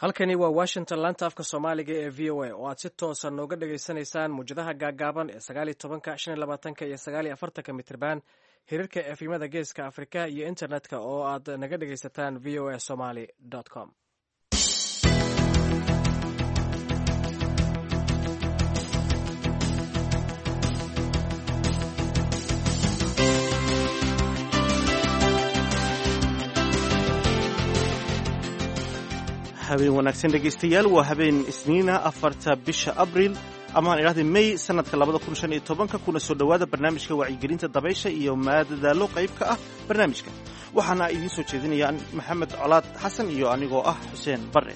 halkani waa washington laanta afka soomaaliga ee v o a oo aad si toosa nooga dhagaysanaysaan muwjadaha gaagaaban ee sagaaliyo tobanka shan iyo labaatanka iyo sagaaliyo afartanka mitriban hirarka efimada geeska afrika iyo internetka oo aad naga dhagaysataan v o a somaly com habeen wanaagsan dhegaystayaal waa habeen isniina afarta bisha abriil amaan idhahday may sanadka labada kun shan iyo tobanka kuna soo dhowaada barnaamijka wacyigelinta dabaysha iyo maadadaalo qayb ka ah barnaamijka waxaana idiin soo jeedinayaan maxamed colaad xasan iyo anigoo ah xuseen bare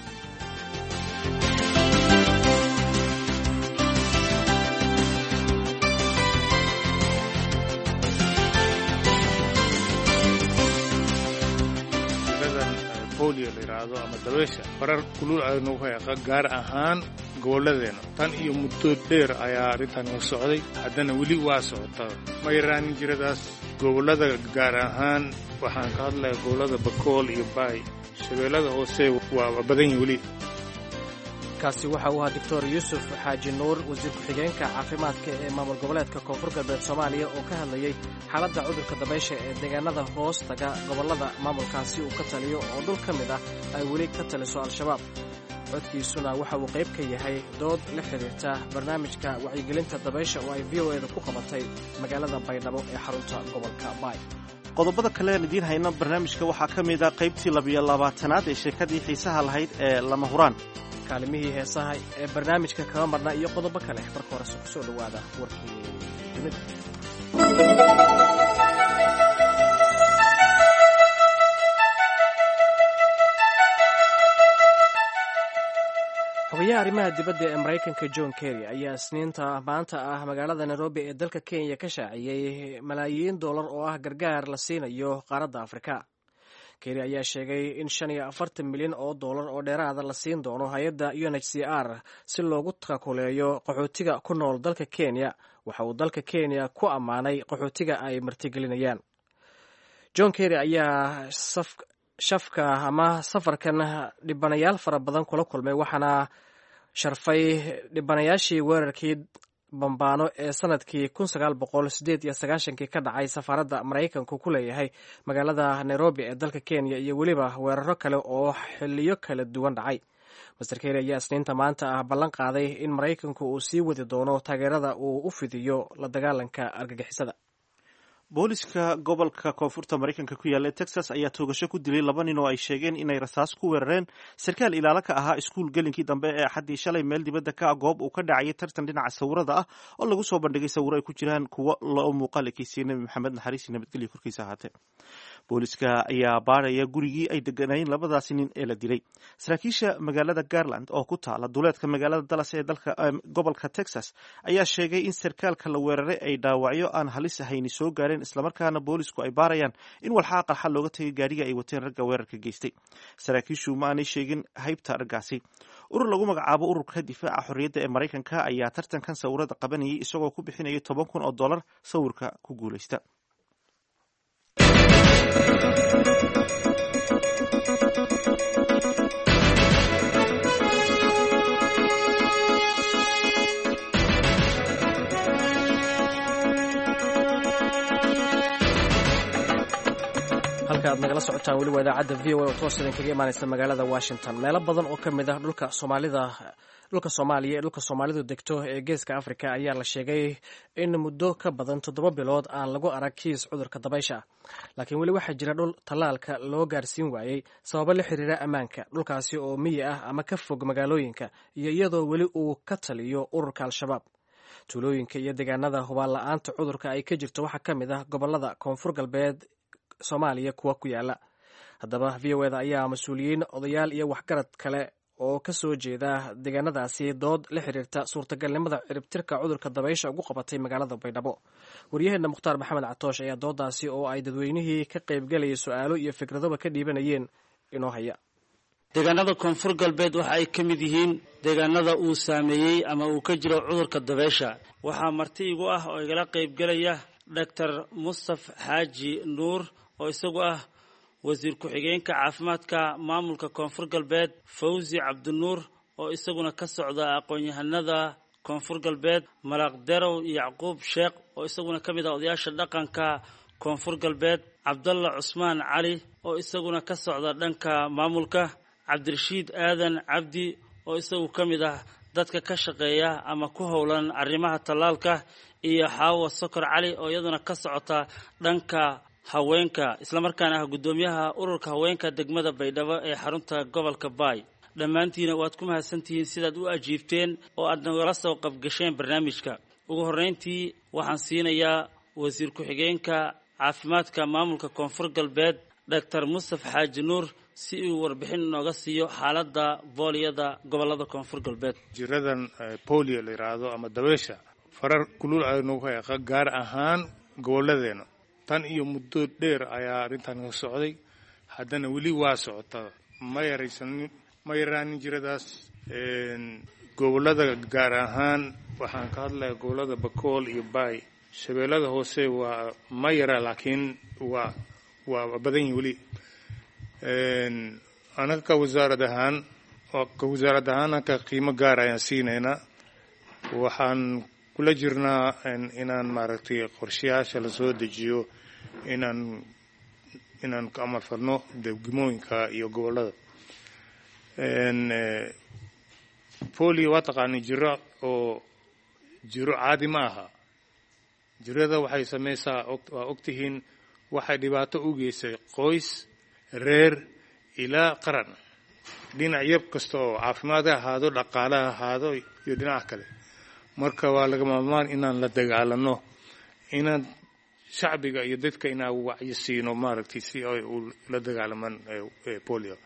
bolio la yidhaahdo ama dabeysha barar kulul aynu hayqa gaar ahaan gobolladeenna tan iyo muddo dheer ayaa arrintan u socday haddana weli waa socotaa ma yaraanin jiradaas gobollada gaar ahaan waxaan ka hadlayaa gobollada bakool iyo baay shabeellada hoose waa badan yihin weli kaasi waxa uu ahaa doctor yuusuf xaaji nuur wasiir ku-xigeenka caafimaadka ee maamul goboleedka koonfur galbeed soomaaliya oo ka hadlayey xaaladda cudurka dabaysha ee deegaanada hoos taga gobollada maamulkaasi uu ka taliyo oo dhul ka mid ah ay weli ka taliso al-shabaab codkiisuna waxa uu qayb ka yahay dood la xidhiirta barnaamijka wacyigelinta dabaysha oo ay v o eeda ku qabatay magaalada baydhabo ee xarunta gobolka baay qodobada kale aan idiin hayno barnaamijka waxaa ka mid ah qaybtii labiyo labaatanaad ee sheekadii xiisaha lahayd ee lama huraan kaalimihii heesaha ee barnaamijka kaga marna iyo qodobo kale marka horese ku soo dhowaada warkii dunida xogayaha arrimaha dibadda ee maraykanka john kerry ayaa isniinta maanta ah magaalada nairobi ee dalka kenya ka shaaciyey malaayiin dollar oo ah gargaar la siinayo qaaradda afrika keri ayaa sheegay in shan iyo afartan milyan oo dollar oo dheeraada la siin doono hay-adda u n h c r si loogu takuleeyo qaxootiga ku nool dalka kenya waxa uu dalka kenya ku ammaanay qaxootiga ay martigelinayaan john kerry ayaa shafka ama safarkan dhibanayaal fara badan kula kulmay waxaana sharfay dhibanayaashii weerarkii bambaano ee sanadkii kun sagaal boqol sideed iyo sagaashankii ka dhacay safaaradda maraykanku ku leeyahay magaalada nairobi ee dalka kenya iyo weliba weeraro kale oo xiliyo kala duwan dhacay master keri ayaa isniinta maanta ah ballan qaaday in maraykanku uu sii wadi doono taageerada uu u fidiyo la dagaalanka argagixisada booliska gobolka koonfurta maraykanka ku yaalla ee texas ayaa toogasho ku dilay laba nin oo ay sheegeen inay rasaas ku weerareen sarkaal ilaalo ka ahaa iskuul gelinkii dambe ee axaddii shalay meel dibadda ka ah goob uu ka dhacayay tartan dhinaca sawirada ah oo lagu soo bandhigay sawiro ay ku jiraan kuwo loo muuqaal ekeysiye nebi maxamed naxariisi nabadgelyo korkiisa ahaatee booliska ayaa baaraya gurigii ay deganayeen labadaasi nin ee la dilay saraakiisha magaalada garland oo ku taala duleedka magaalada dallas ee dalka gobolka texas ayaa sheegay in sarkaalka la weeraray ay dhaawacyo aan halis ahayni soo gaareen islamarkaana boolisku ay baarayaan in walxaa qarxa looga tegay gaariga ay wateen ragga weerarka geystay saraakiishu ma aanay sheegin haybta raggaasi urur lagu magacaabo ururka difaaca xorriyadda ee maraykanka ayaa tartankan sawirada qabanayay isagoo ku bixinaya toban kun oo dollar sawirka ku guulaysta halka aad nagala socotaan weli waa idaacadda v o a oo toos idin kaga imaanaysa magaalada washington meelo badan oo ka mid ah dhulka soomaalida dhulka soomaaliya ee dhulka soomaalidu degto ee geeska afrika ayaa la sheegay in muddo ka badan toddoba bilood aan lagu arag kiis cudurka dabaysha laakiin weli waxaa jira dhul tallaalka loo gaarsiin waayey sababo la xiriira ammaanka dhulkaasi oo miyi ah ama ka fog magaalooyinka iyo iyadoo weli uu ka taliyo ururka al-shabaab tuulooyinka iyo deegaanada hubaan la-aanta cudurka ay ka jirto waxaa ka mid ah gobolada koonfur galbeed soomaaliya kuwa ku yaala haddaba v o eda ayaa mas-uuliyiin odayaal iyo waxgarad kale oo ka soo jeeda deegaanadaasi dood la xiriirta suurtagalnimada ciribtirka cudurka dabaysha ugu qabatay magaalada baydhabo waryaheena mukhtaar maxamed catoosh ayaa doodaasi oo ay dadweynihii ka qaybgalayay su-aalo iyo fikradoba ka dhiibanayeen inoo haya deegaanada koonfur galbeed waxa ay ka mid yihiin deegaanada uu saameeyey ama uu ka jiro cudurka dabaysha waxaa marti igu ah oo igala qaybgelaya doctor mustaf xaaji nuur oo isagu ah wasiir ku-xigeenka caafimaadka maamulka koonfur galbeed fawzi cabdinuur oo isaguna ka socda aqoon-yahanada koonfur galbeed malaaq derow yacquub sheekh oo isaguna ka mid ah odayaasha dhaqanka koonfur galbeed cabdalla cusmaan cali oo isaguna ka socda dhanka maamulka cabdirashiid aadan cabdi oo isagu ka mid ah dadka ka shaqeeya ama ku howlan arrimaha tallaalka iyo xaawa sokor cali oo iyaduna ka socota dhanka haweenka islamarkaana ah guddoomiyaha ururka haweenka degmada baydhabo ee xarunta gobolka baay dhammaantiina waad ku mahadsantihiin sidaad u ajiibteen oo aad nagala soo qabgasheen barnaamijka ugu horreyntii waxaan siinayaa wasiir ku-xigeenka caafimaadka maamulka koonfur galbeed doctor mustaf xaaji nuur si uu warbixin inooga siiyo xaaladda booliyada gobolada koonfur galbeed jiradan bolio la yidhaahdo ama dabeesha farar kulul aynu ku heeqa gaar ahaan gobolladeena tan iyo muddo dheer ayaa arrintan ka socday haddana weli waa socota ma yaraysanin ma yaraanin jiradaas gobollada gaar ahaan waxaan ka hadlayaa gobollada bakool iyo baay shabeellada hoose waa ma yara laakiin waa waa badan yihin weli anaga ka wasaarad ahaan ka wasaarad ahaan anka qiimo gaar ayaan siinaynaa waxaan kula jirnaa inaan maaragtay qorshayaasha lasoo dejiyo inaan inaan ka amal fadno degmooyinka iyo gobollada polio waa taqaani jiro oo jiro caadi ma aha jirada waxay samaysaa waa ogtihiin waxay dhibaato u geysay qoys reer ilaa qaran dhinac yab kasta oo caafimaad ha ahaado dhaqaale ha ahaado iyo dhinaca kale marka waa laga maarmaan inaan la dagaalano inaan shacbiga iyo dadka inaan wacyi siino maaragtay si ay ula dagaalamaan polio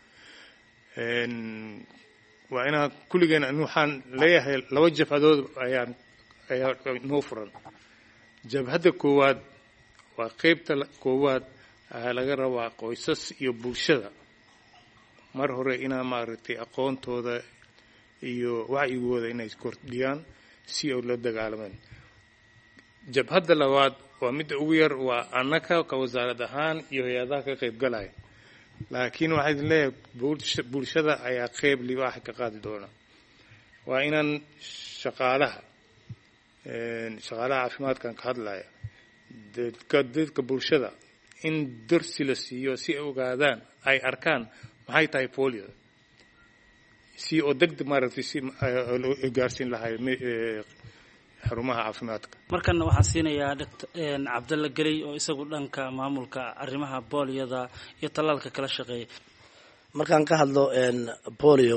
waa inaan kulligeen waxaan leeyahay laba jabhadood ayaan ayaa noo furan jabhadda koowaad waa qeybta koowaad waxaa laga rabaa qoysas iyo bulshada mar hore inaa maaragtay aqoontooda iyo wacyigooda inay kordhiyaan si ay la dagaalamaan jabhadda labaad waa midda ugu yar waa annaka ka wasaarad ahaan iyo hay-adaha ka qayb galaya laakiin waxaa idin leeyahay bulshada ayaa qeyb libaaxa ka qaadi doona waa inaan shaqaalaha shaqaalaha caafimaadkan ka hadlaya dadka dadka bulshada in darsi la siiyo si ay ogaadaan ay arkaan maxay tahay polio si oo degdeg maaragtay si gaarsiin lahay xarumaha caafimaadka markana waxaan siinayaa dkt cabdalla geley oo isagu dhanka maamulka arrimaha booliyada iyo tallaalka kala shaqeeya markaan ka hadlo bolio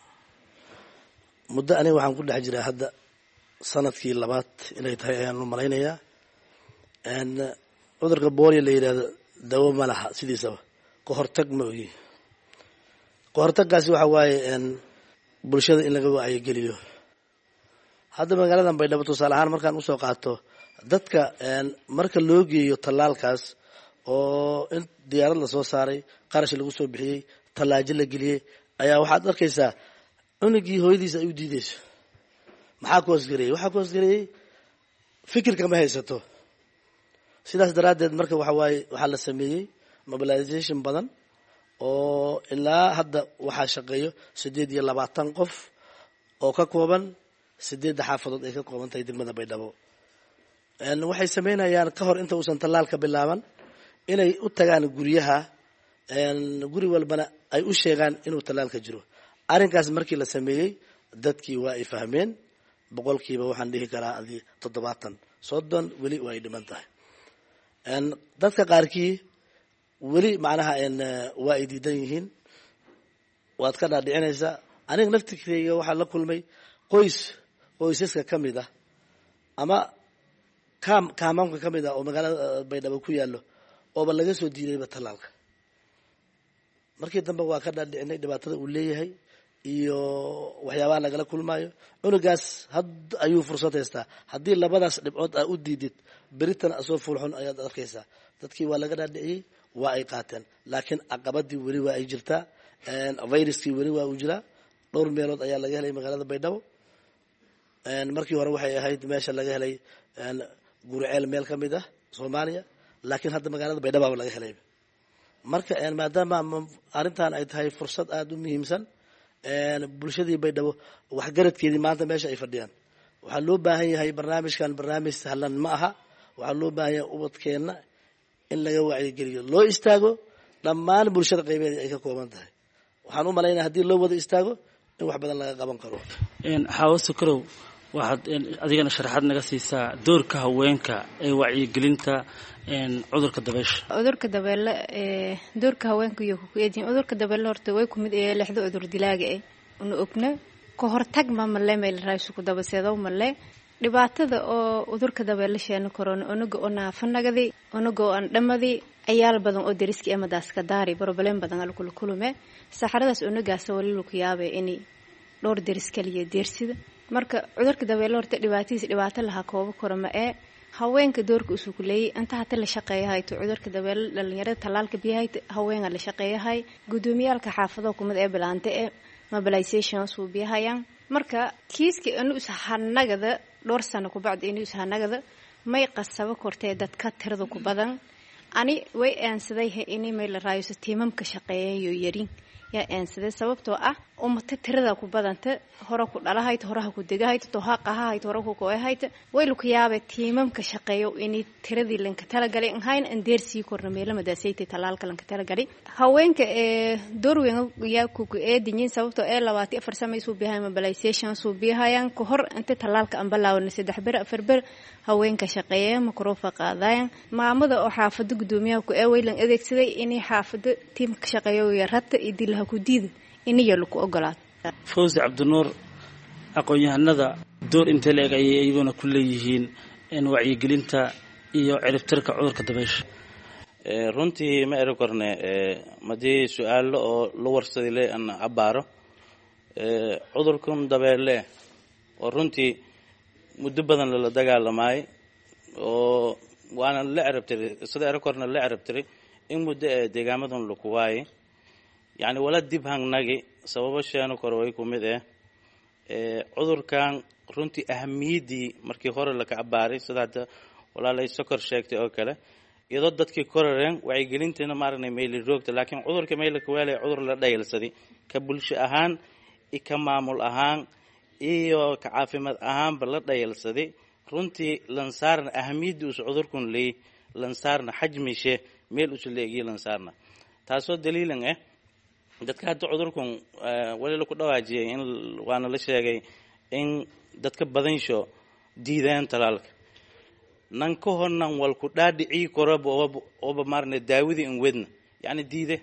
muddo aniga waxaan ku dhex jiraa hadda sanadkii labaad inay tahay ayaan u malaynayaa cudurka bolio la yidhahdo dawo ma laha sidiisaba ka hortag ma ogi ka hortaggaasi waxa waaye bulshada in laga wacyigeliyo hadda magaaladan baydhabo tusaale ahaan markaan usoo qaato dadka marka loo geeyo tallaalkaas oo in diyaarad lasoo saaray qarash lagu soo bixiyey tallaajo la geliyey ayaa waxaad arkaysaa cunugii hooyadiisa ay u diideyso maxaa ku hoosgareeyey waxaa ku hoosgareeyey fikirka ma haysato sidaas daraaddeed marka waxa waaye waxaa la sameeyey mobilization badan oo ilaa hadda waxaa shaqeeyo siddeed iyo labaatan qof oo ka kooban sideedda xaafadood ay ka kooban tahay degmada baydhabo waxay sameynayaan ka hor inta uusan tallaalka bilaaban inay u tagaan guryaha guri walbana ay u sheegaan inuu tallaalka jiro arrinkaas markii la sameeyey dadkii waa ay fahmeen boqolkiiba waxaan dhihi karaa adii toddobaatan soddon weli waa ay dhiman tahay dadka qaarkii weli macnaha waa ay diidan yihiin waad ka dhaadhicinaysaa aniga naftikeyga waxaa la kulmay qoys qoysaska ka mid ah ama kaam kaamaamka ka mid ah oo magaalada baydhabo ku yaallo ooba laga soo diidayba tallaalka markii dambe waa ka dhaadhicinay dhibaatada uu leeyahay iyo waxyaabaha lagala kulmaayo cunugaas had ayuu fursad haystaa haddii labadaas dhibcood aa u diidid beritana asoo fuulxun ayaad arkaysaa dadkii waa laga dhaadhiciyey waa ay qaateen laakiin caqabadii weli waa ay jirtaa viruskii weli waa uu jiraa dhowr meelood ayaa laga helay magaalada baydhabo markii hore waxay ahayd meesha laga helay guriceel meel ka mid ah soomaaliya laakiin hadda magaalada baydhabaaba laga helay marka maadaama arrintan ay tahay fursad aada u muhiimsan bulshadii baydhabo waxgaradkeedii maanta meesha ay fadhiyaan waxaa loo baahan yahay barnaamijkan barnaamij sahlan ma aha waxaa loo baahan yahay ubadkeenna in laga wacyigeliyo loo istaago dhammaan bulshada qaybeeda ay ka kooban tahay waxaan u malaynaya haddii loo wada istaago in wax badan laga qaban karo xaawo sukarow waxaad adigana sharaxaad naga siisaa doorka haweenka ee wacyigelinta cudurka dabeysha cudurka dabeelle doorka haweenka iyo kukueediin cudurka dabeelle horta way kumid ee lexdo cudur dilaaga eh una ogna ka hortag ma male meel raaysuku dabaseedow male dhibaatada oo cudurka dabeelle sheena korona onaga oo naafanagadi onaga oo aan dhamadi ayaal badan oo dariski amadaska daari broblem badan alkula kulume saxaradaas onagaasa wali laku yaabe ini dhowr daris kaliya deersida marka cudurka dabeelle horta dhibaatadiis dhibaato lahaa koobo koro ma ee haweenka doorka usuu ku leeyay inta hata la shaqeeyahayto cudurka dabeelle dhalinyarada tallaalka biyahay haweenga la shaqeeyahay gudoomiyaalka xaafado kumid ee bilaante ee mobilization suu biyahayaan marka kiiska inu is hanagada dhowr sano kubacdi inu is hanagada may qasabo kortee dadka tirada ku badan ani way aansaday ini may la raayoso tiimamka shaqeeyayo yarin yaa aansaday sababtoo ah umata tirada ku badanta hore ku dhalahayt horaha ku degahayt tohaqahahayt hore ku goehayt way luku yaabe tiimamka shaqeeyo ini tiradii lanka talagalay nhayn an deer sii korna meelamadaasayta talaalka lanka talagalay haweenka ee doorweyn yaa kuku eedinyin sababtoo ee labaati afar samay suu biyahay mobilization suu biyahayaan ka hor inta talaalka an balaawana saddex ber afar ber haweenka shaqeeya makrofa qaadayan maamada oo xaafado gudoomiyaha ku ee waylan adeegsaday inay xaafado tiimka shaqeeyo yarata iyo dilaha ku diida iniya laku ogolaado fawzi cabdinuur aqoon-yahanada door intee la-eg ayay iyaguna ku leeyihiin wacyigelinta iyo ciribtirka cudurka dabeysha runtii ma eri korne madii su-aalo oo la warsaday le an cabaaro cudurkan dabeelle oo runtii muddo badan lala dagaalamaay oo waana la cerabtiray sida eri korne la cerabtiray in muddo ee deegaamadan laku waaye yacni wala dib hangnagi sababo sheeno kore way ku mid eh cudurkan runtii ahamiyaddii markii hore laka cabaaray sida hadda walaalay sokor sheegtay oo kale iyadoo dadkii korareen wacyigelintiina maaragna mayli roogta laakiin cudurka maylaka weelaya cudur la dhayalsaday ka bulsho ahaan ka maamul ahaan iyo ka caafimaad ahaanba la dhayalsaday runtii lansaarna ahamiyaddi usa cudurkun leey lansaarna xajmishe meel usa leegiyo lansaarna taasoo daliilan ah dadka hadda cudurkan wali laku dhawaajiyay in waana la sheegay in dadka badansho diideen talaalka nan ka hornan walku dhaadhicii koraba oba maarne daawida in wedna yacni diide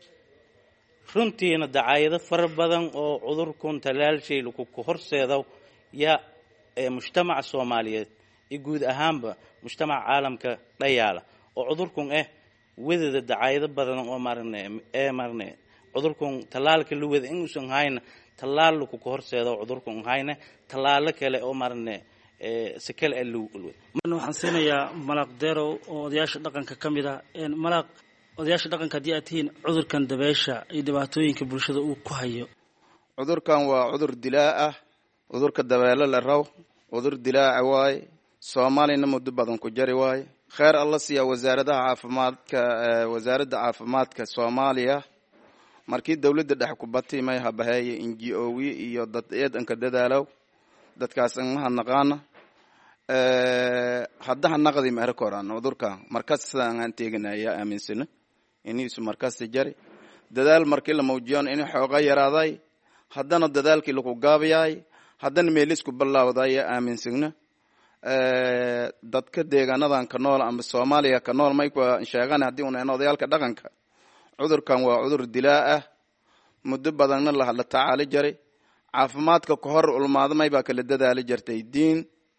runtiina dacaayado fara badan oo cudurkun talaalshay laku ku horseedo yaa mujtamaca soomaaliyeed iyo guud ahaanba mujtamaca caalamka dhayaala oo cudurkun ah wedada dacaayado badan oo maarne ee maarne cudurkan tallaalka la wada inuusan hayna tallaal laku ka horseedo cudurkan hayna tallaalo kale oo maarne si kale waxaan siinayaa malaaq derow oo odayaasha dhaqanka ka mid ah malaaq odayaasha dhaqanka haddii aad tihiin cudurkan dabeesha iyo dhibaatooyinka bulshada uu ku hayo cudurkan waa cudur dilaa ah cudurka dabeelo la raw cudur dilaaca waaye soomaaliyana muddo badan ku jari waaye kheer alla siiya wasaaradaha caafimaadka wasaaradda caafimaadka soomaaliya markii dawladda dhex ku batay may habaheeye inji owi iyo dad eedanka dadaalow dadkaas maha naqaana haddaha naqdi ma erkoran cudurka markas sidaan aan teeganaya aaminsana iniisu markasta jari dadaal markii la muujiyon in xooga yaraaday haddana dadaalkii laku gaabayaay haddana meelisku ballawdaya aaminsagna dadka deegaanadan ka nool ama soomaaliya ka nool may sheegan haddii unaen odayaalka dhaqanka cudurkan waa cudur dilaa ah muddo badanna la tacaali jaray caafimaadka ka hor ulmaadamay baa kala dadaali jirtay diin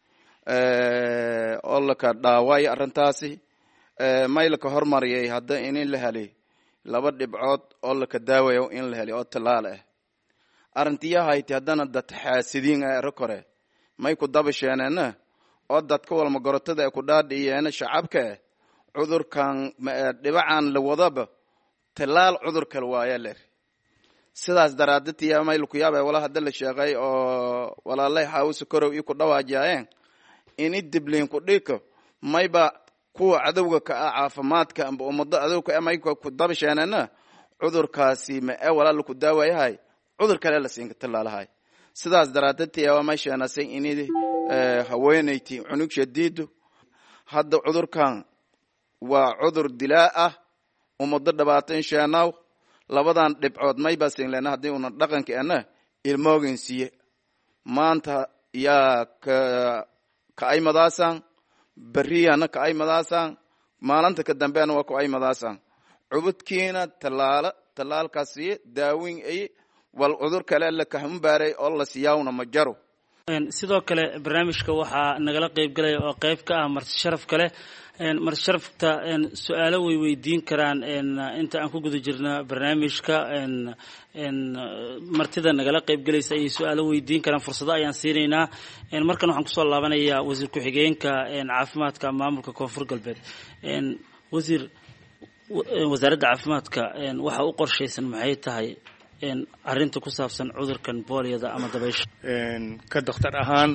oo laka dhaaway arrintaasi may laka hormariyay hadda in la helay laba dhibcood oo laka daawayo in la helay oo tallaal ah arrintiyahayti haddana dad xaasidiin ah ero kore may ku dabasheeneena oo dadka walma gorotada ee ku dhaadhiyeena shacabka eh cudurkan dhibacan la wadaba tallaal cudur kale waaya ler sidaas daraadatiya may laku yaaba wala hadda la sheegay oo walaalay xaawisa korow ii ku dhawaajiyayeen ini dibliin ku dhiko mayba kuwa cadowga ka ah caafimaadka amba ummado adowka amay ku dabasheenana cudurkaasi ma ee walaal ku daawayahay cudur kale la siinka tallaalahay sidaas daraadeed waa may sheenasay inid haweenayti cunug shadiidu hadda cudurkan waa cudur dilaa ah ummado dhabaatan sheenaaw labadan dhibcood may basin lena haddii una dhaqanka ana ilmoogin siye maanta yaa ka ka ay madaasan beriyana ka ay madaasan maalinta ka dambeena waa ku ay madaasan cubudkiina tallaala tallaalkaas siye daawin ay wal cudur kale la kahambaaray oo la siyaawna ma jaro sidoo kale barnaamijka waxaa nagala qeyb galaya oo qeyb ka ah marti sharaf kale marti sharafta su-aalo way weydiin karaan inta aan ku guda jirna barnaamijka martida nagala qeyb galaysa ayay su-aalo weydiin karaan fursado ayaan siinaynaa markan waxaan kusoo laabanayaa wasiir ku-xigeenka caafimaadka maamulka koonfur galbeed wasiir wasaaradda caafimaadka waxa u qorshaysan maxay tahay arrinta ku saabsan cudurkan booliyada ama dabaysha ka dakhtar ahaan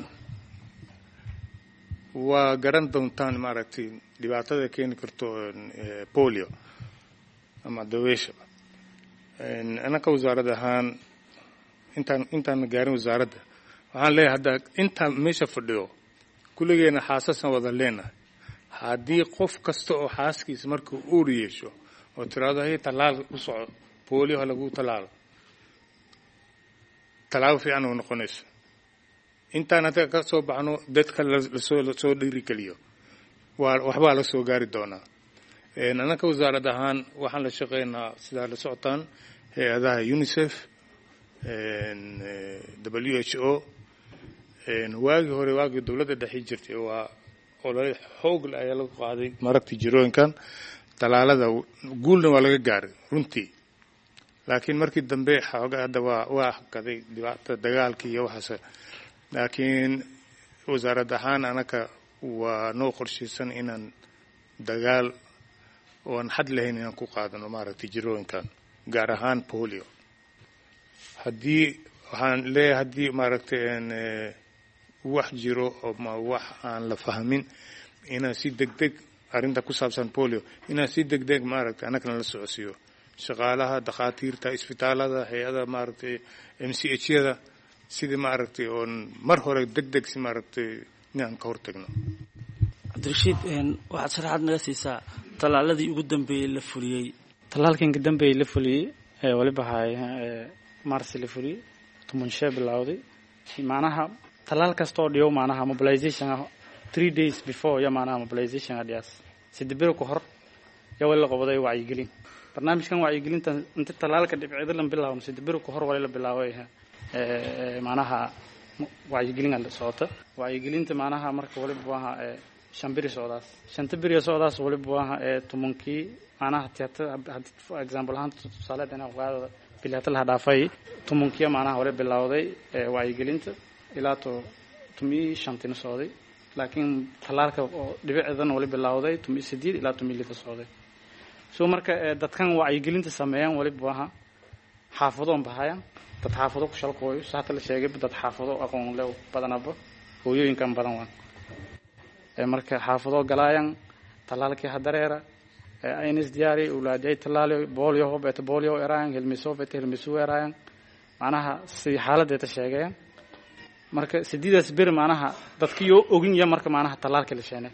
waa garan doontaan maaragtay dhibaatada keeni karto bolio ama dabaysha anaka wasaarad ahaan intaan intaan gaarin wasaaradda waxaan leeyahay hadda intaan meesha fadhiyo kulligeena xaasasaan wada leenahay haddii qof kasta oo xaaskiisa markuu uur yeesho oo tiraado hay tallaal u soco bolio ha lagu tallaalo tallaabo fiican oo noqonayso intaan hadda ka soo baxno dadka lasoo lasoo dhiirigeliyo waa waxbaa la soo gaari doonaa annaka wasaarad ahaan waxaan la shaqeynaa sidaa la socotaan hay-adaha unicef w h o waagii hore waagii dowladda dhexi jirtay waa olole xoogle ayaa lagu qaaday maragtii jirooyinkan tallaalada guulna waa laga gaaray runtii laakiin markii dambe xooga hadda waa waa hakaday dhibaata dagaalkii iyo waxaas laakiin wasaarad ahaan anaka waa noo qorshaysan inaan dagaal oan xad lahayn inaan ku qaadano maaragtay jirooyinkan gaar ahaan polio haddii waxaan leeyahay haddii maaragtay wax jiro ma wax aan la fahmin inaan si deg deg arrinta ku saabsan polio inaan si deg deg maaragtay annagana la socodsiiyo shaqaalaha dakhaatiirta isbitaalada hay-ada maaragtay m c h yada sidii maaragtay oon mar hore deg deg si maaragtay inaan ka hortagno cabdirashiid waxaad sharaxaad naga siisaa tallaaladii ugu dambeeyey la fuliyey tallaalkan kadambeeyey la fuliyey waliba hay marsi la fuliyey tumunshee bilowday macnaha tallaal kasta oo dhiyo macnaha mobilization ah three days before iyo macnaha mobilization adhiyaas saddex beri ku hor yaa wali la qobaday wacyigelin barnaamijkan wacyigelinta inta tallaalka dhibcida lan bilaawno saddex beri ku hor wali la bilaabay macnaha wacyigelin socota wacyigelinta macnaha marka waliba waaha shan beri socdaas shanta beri socdaas waliba waaha tumankii macnaha tiyata example ahaan tusaale dana qaadada bilata laha dhaafay tumankiya macnaha wali bilowday wacyigelinta ilaa to tumii shantina socday laakiin tallaalka oo dhibicdan wali bilowday tumii sideed ilaa tumii lita socday so marka dadkan wacyigelinta sameeyaan waliba waaha xaafadoon bahayaan dad xaafado ku shalkooyo sa hata la sheegay dad xaafado aqoon le badanaba hooyooyinkan badan waan marka xaafado galaayan tallaalkii hadareera aynis diyaari ulaadiyay tallaali bolio hobeta bolio eraayan hilmiso hobeta hilmisu eraayan macnaha si xaaladeeta sheegayan marka sideedaas beri macnaha dadkiyo ogin ya marka macnaha tallaalka la sheene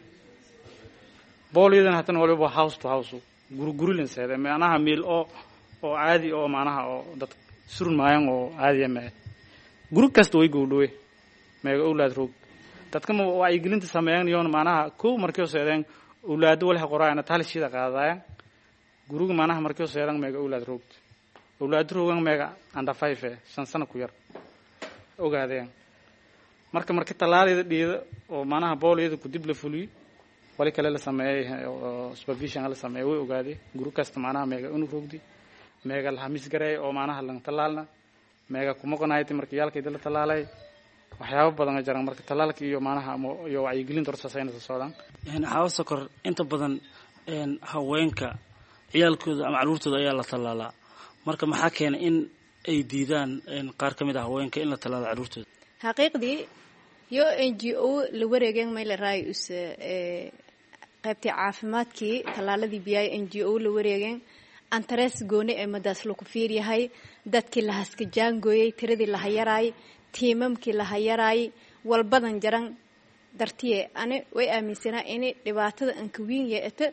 boliodan hatana waliba house to house guri guri lan seede macnaha miil oo oo caadi oo macnaha oo dad surun maayan oo caadiya mee guri kasta way gowdhowe meega owlaad roog dadka ma wacyigelinta sameeyan iyoona macnaha kow markii seedeen owlaado walaha qoraayana talishida qaadaayan guriga macnaha markii seedan meega owlaad roogta owlaado roogan meega under five eh shan sano ku yar ogaadeen marka marka tallaalida dhiida oo macnaha booliyada ku dib la fuliyo wali kale la sameeyey oo supervision la sameeyey way ogaadee guri kasta macnaha meega unu roogdi meega la hamis gareey oo macnaha lan tallaalna meega kumaqonayti marka yaalkayda la tallaalay waxyaabo badan jiraan marka tallaalka iyo macnaha iyo wacyigelinta horta saasayna socdaan xawa sokor inta badan haweenka ciyaalkooda ama caruurtooda ayaa la tallaalaa marka maxaa keenay in ay diidaan qaar ka mid ah haweenka in la tallaalo caruurtooda xaqiiqdii yo n g o la wareegeen mayla raayus qaybtii caafimaadkii tallaaladii biyaay n g o la wareegeen antarees gooni ee madaas laku fiiryahay dadkii la haskajaangooyey tiradii la hayaraay tiimamkii la hayaraay walbadan jaran dartiye ani way aaminsanaa inay dhibaatada ankawiin yeeto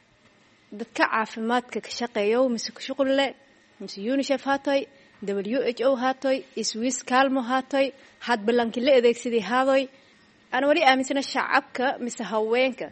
dadka caafimaadka ka shaqeeyo mise ku shuqul leh mise unicef haatoy w h o haatoy swiss calmo haatoy had ballankii la adeegsaday haadoy ana wali aaminsana shacabka mise haweenka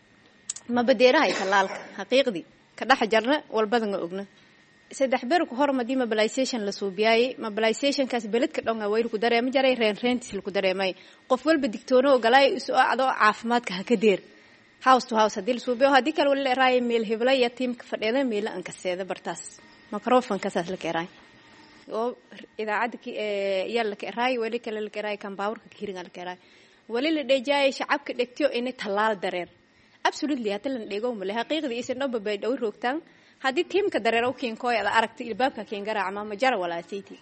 ma badeerahay tallaalka xaqiiqdii ka dhex jarna walbadanga ogna saddex berku hor madii mobilization la suubiyaayey mobilizationkaas beledka dhonga way laku dareema jaray reen reentis laku dareemay qof walba digtoono ogolaay isu acdo caafimaadka haka deer house to house hadii la suubiyo haddii kale wali la eraaya meel hebla iyo tiimka fadheeda meela ankaseeda bartaas microfonkasaas la keeraay oo idaacadda yaa la keeraay wali kale la keeraay kan baawurka kiringa la keeraay wali la dheejaayay shacabka dhegtiyo inay tallaal dareer absolutely hadda lan dheego male xaqiiqdii isin dhoba bay dhow roogtaan haddii tiimka dareero kiinkooy ada aragta ilbaabka kiin garaacma ma jara walaasayti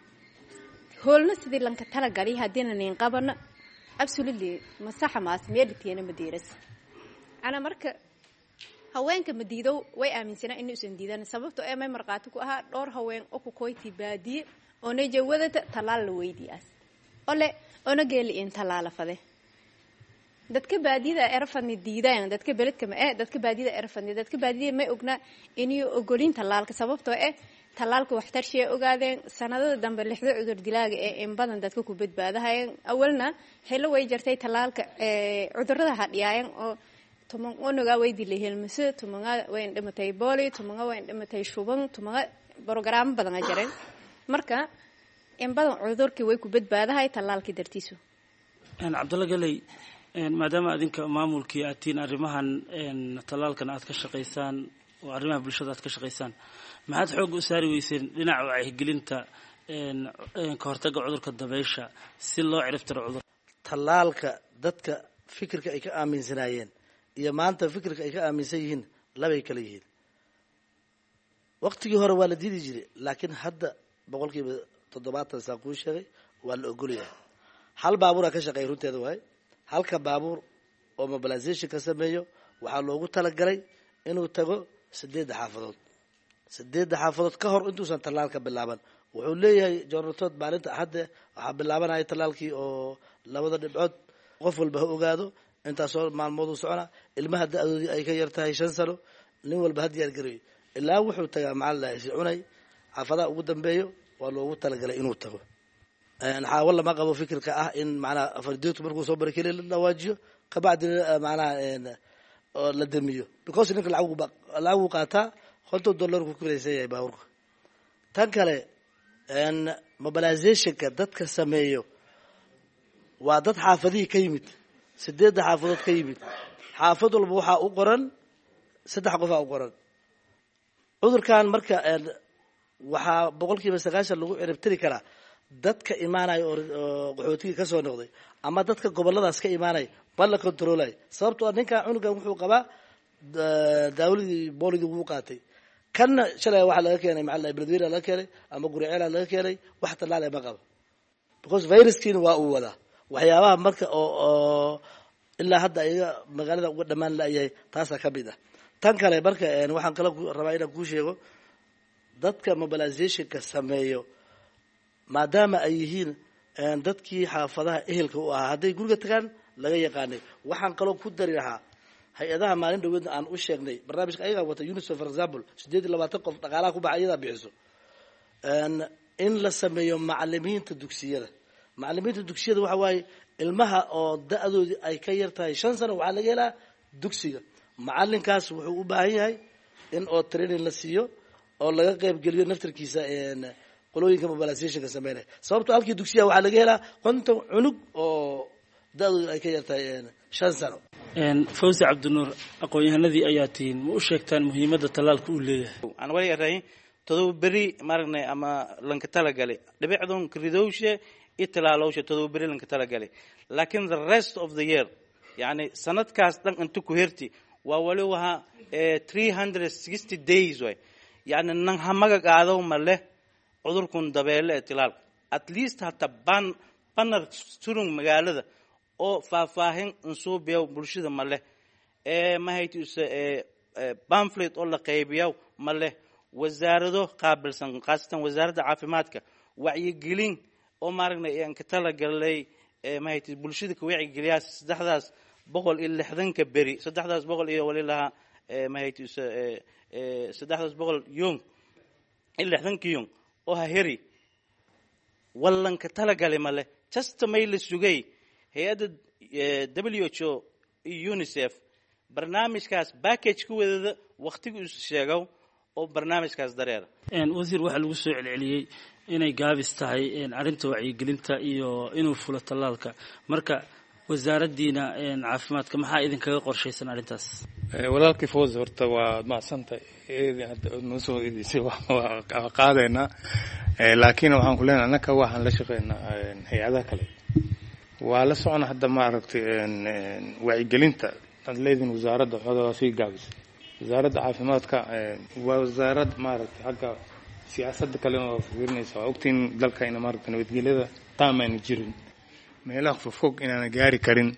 hoolna sidii lanka talagali haddiina nin qabana absolutely ma saxa maas meelitiina ma diiras ana marka haweenka ma diidow way aaminsanaa inuusan diidan sababto ee may markhaati ku ahaa dhowr haween oo ku koyti baadiye oona jawadata tallaal la weydiyaas ole ona geeli in tallaala fade dadka baadiyada erafadni diidaan dadka beledka ma eh dadka baadiyada erafadni dadka baadiyada may ognaa inay ogolin tallaalka sababtoo eh tallaalka waxtarshii ogaadeen sanadada dambe lixda cudur dilaaga ee in badan dadka ku badbaadahayeen awalna xillo way jartay tallaalka cudurada hadhiyaayeen oo tuman onogaa way dilay helmase tumanga wayn dhimatay booli tumanga wayn dhimatay shuban tumanga brogaraamo badana jareen marka in badan cudurkii way ku badbaadahay tallaalkii dartiisu cabdalla galey maadaama adinka maamulkii aad tihiin arrimahan tallaalkan aad ka shaqaysaan oo arrimaha bulshada aad ka shaqaysaan maxaad xoogga u saari weyseen dhinaca wacyigelinta ka hortagga cudurka dabeysha si loo ciribtiro cudur tallaalka dadka fikirka ay ka aaminsanaayeen iyo maanta fikirka ay ka aaminsan yihiin labay kala yihiin waqtigii hore waa la diidi jiray laakiin hadda boqol kiiba toddobaatan saa kuu sheegay waa la ogolyahay hal baabuuraa ka shaqeeya runteeda waaye halka baabuur oo mobilization ka sameeyo waxaa loogu talagalay inuu tago sideedda xaafadood sideedda xaafadood ka hor intuusan tallaalka bilaaban wuxuu leeyahay joornatood maalinta axadde waxaa bilaabanaya tallaalkii oo labada dhibcood qof walba ha ogaado intaasoo maalmood u socona ilmaha da-doodii ay ka yar tahay shan sano nin walba ha diyaar gareeyo ilaa wuxuu tagaa macalin si cunay xaafadaha ugu dambeeyo waa loogu talagalay inuu tago xaawo lama qabo fikirka ah in macnaha afardeetu markuu soo bari keli la dhawaajiyo kabacdina macnaha la damiyo because ninka lacag lacaguu qaataa konton dollar ku kulaysan yahay baaburka tan kale mobilizationka dadka sameeyo waa dad xaafadihii ka yimid sideedda xaafadood ka yimid xaafad walba waxaa u qoran saddex qofaa u qoran cudurkan marka waxaa boqol kiiba sagaashan lagu ciribtiri karaa dadka imaanaya oo qaxootigii kasoo noqday ama dadka goboladaas ka imaanaya ma la controlay sababtoo ninkan cunugan wuxuu qabaa daawadii booligii wuu qaatay kanna shalay waxaa laga keenay maala beledweyna laga keenay ama guriceela laga keenay wax tallaale ma qabo because viruskiina waa uu wadaa waxyaabaha marka oo ilaa hadda iga magaalada uga dhamaan layahay taasaa ka mid ah tan kale marka waxaan kala rabaa inaan kuu sheego dadka mobilizationka sameeyo maadaama ay yihiin dadkii xaafadaha ehelka u ahaa hadday guriga tagaan laga yaqaanay waxaan kaloo ku dari lahaa hay-adaha maalin dhaweedna aan u sheegnay barnaamijka ayagaa wata unicef for example sideed iyo labaatan qof dhaqaalaha ku baxa iyadaa bixiso in la sameeyo macalimiinta dugsiyada macalimiinta dugsiyada waxa waaye ilmaha oo da-doodii ay ka yar tahay shan sano waxaa laga helaa dugsiga macalinkaas wuxuu u baahan yahay in oo training la siiyo oo laga qeyb geliyo naftarkiisa qolooyinka mobilizationka sameynaya sababto halkii dugsiyaha waxaa laga helaa konton cunug oo da-doodu ay ka yar tahay shan sano fawzi cabdinuur aqoon-yahanadii ayaa tihiin ma u sheegtaan muhiimadda tallaalka uu leeyahay aan wali arayn todoba beri maragnay ama lanka talagalay dhibicdun ridowshe iyo talaalowshe todoba beri lanka talagalay laakiin the rest of the year yani sanadkaas dhan inta ku herti waa wali wahaa three hundred sixty days way yani nan hamaga qaado ma leh cudurkun dabeele ee tilaalka at least hata ban banar surung magaalada oo faahfaahin insuubiya bulshada ma leh mahaytus bamflet oo la qaybiya ma leh wasaarado qaabilsan khaasatan wasaaradda caafimaadka wacyigelin oo maaragna aan ka talagalay mahaytus bulshada ka wacyigeliyaa saddexdaas boqol iyo lixdanka beri saddexdaas boqol iyo wali lahaa mahaytus saddexdaas boqol yung iyo lixdanka yung oo ha heri wallanka talagali ma leh jasta may la sugay hay-adda w h o iyo unicef barnaamijkaas backage ku wadada waktigu is sheegow oo barnaamijkaas dareera wasiir waxaa lagu soo celceliyey inay gaabis tahay arrinta wacyigelinta iyo inuu fulo tallaalka marka wasaaraddiina caafimaadka maxaa idinkaga qorshaysan arrintaas walaalkii foos horta waa macsantay noo soo eedeysay waa qaadaynaa laakiin waxaan ku leenahay annaka waxaan la shaqeynaa hay-adaha kale waa la socona hadda maaragtay wacyigelinta ad leediin wasaaradda xooga waa sii gaabisay wasaaradda caafimaadka waa wasaarad maaragtay xagga siyaasadda kalena waa fiirinaysa waa ogtiin dalkayna maaragtay nabadgelyada taamaana jirin meelaha fogfog inaana gaari karin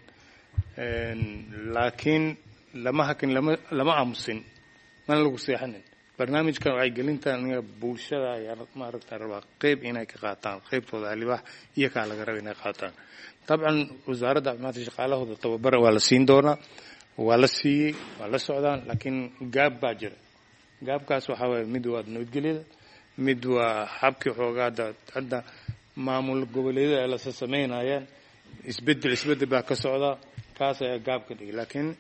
laakiin lama hakin lama lama aamusin mana lagu seexanin barnaamijkan wacyigelinta aniga bulshada ayaa maaragta rabaa qeyb inay ka qaataan qeybtooda alibaax iyo kaa laga raba inay qaataan dabcan wasaaradda caafimaadka shaqaalahooda tababar waa la siin doonaa waa la siiyey waa la socdaan laakiin gaab baa jira gaabkaas waxaa waye mid waa nabadgelyada mid waa xabkii xoogaada hadda maamul goboleedyada ay lasa sameynayaan isbedel isbedel baa ka socda kaas ayaa gaab ka dhigay laakiin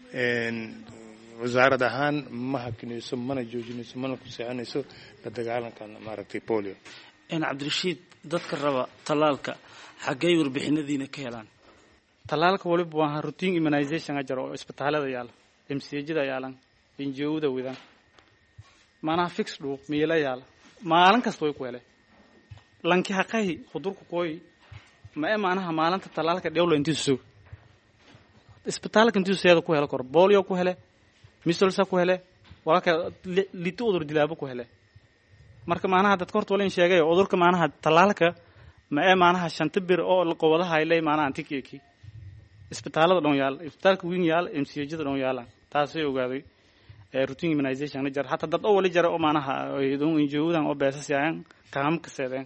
wasaarad ahaan ma hakinayso mana joojinayso mana ku seexanayso la dagaalanka maaragtay polio cabdirashiid dadka raba tallaalka xaggey warbixinadiina ka helaan tallaalka waliba waa routine immunization a jiro oo isbitaalada yaala mcjada yaalan injowda widan maanaha fix dhu miila yaala maalin kasta way ku hele lanki haqahi hudurku kooyi ma e maanaha maalinta tallaalka dhewlo intiisu sug isbitaalka intiisu seeda ku hele kor bolio ku hele misolsa ku hele walaka liti udur dilaabo ku hele marka maanaha dadka horta wala in sheegay udurka maanaha tallaalka ma ee maanaha shanta bir oo qowadaha ay leey maanaha antikeeki isbitaalada dhan yaal isbitaalka weyn yaal mcjada dhan yaalan taasay ogaaday routine immunization jar hataa dad oo wali jara oo maanaha injowdan oo beesasayaan kaamka seedeen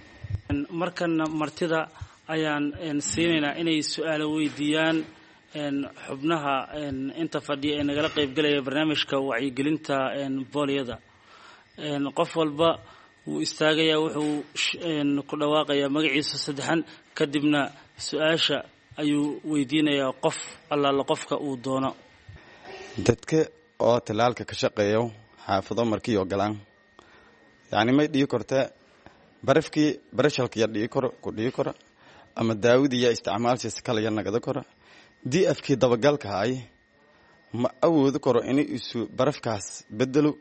markana martida ayaan siinaynaa inay su-aalo weydiiyaan xubnaha inta fadhiya ee nagala qaybgalaya barnaamijka wacyigelinta booliyada qof walba wuu istaagayaa wuxuu ku dhawaaqayaa magaciisa saddexan kadibna su-aasha ayuu weydiinayaa qof allaala qofka uu doono dadka oo tallaalka ka shaqeeyo xaafado markii ogolaan yacni may dhigi korta barafkii barashalkaya dhigi koro ku dhigi kora ama daawadiya isticmaalsiisa kalaya nagada kora dii afkii dabagalka ay ma awoodi karo inay isu barafkaas bedelo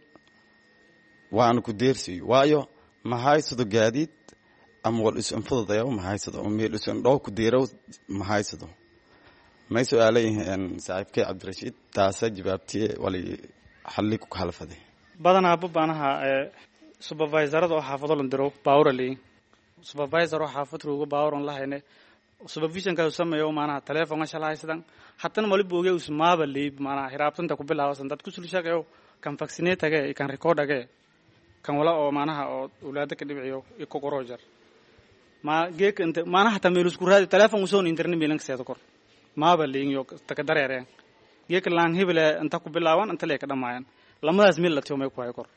waana ku deersiyo waayo ma haysado gaadiid ama wal isu infududayo ma haysado ama meel isu indhoo ku deerow ma haysado may su-aalayihiin saaxiibkay cabdirashiid taasa jawaabtiye wali xalli ku halfaday badanaa babaanaha supervisorada oo xaafado la diro baawra leeyin supervisor oo xaafad roogo baawran lahayne supervisionka sameeyo maanaha telefonka shalahaysadan hatana mali booge usmaaba leeyb maanaha hiraabtanta ku bilaabasan dad kusul shaqeeyo kan vaccinatege kan recordage kan wala oo maanaha oo ulaada ka dhibciyo iko qorojar ma geek inta maanaha ta meel isku raadi telefon usoo internet meelan seedo kor maaba leeyin yo taka dareereen geek laan hebele inta ku bilaaban inta lee ka dhamaayan lamadaas meel la tiyo ku hay kor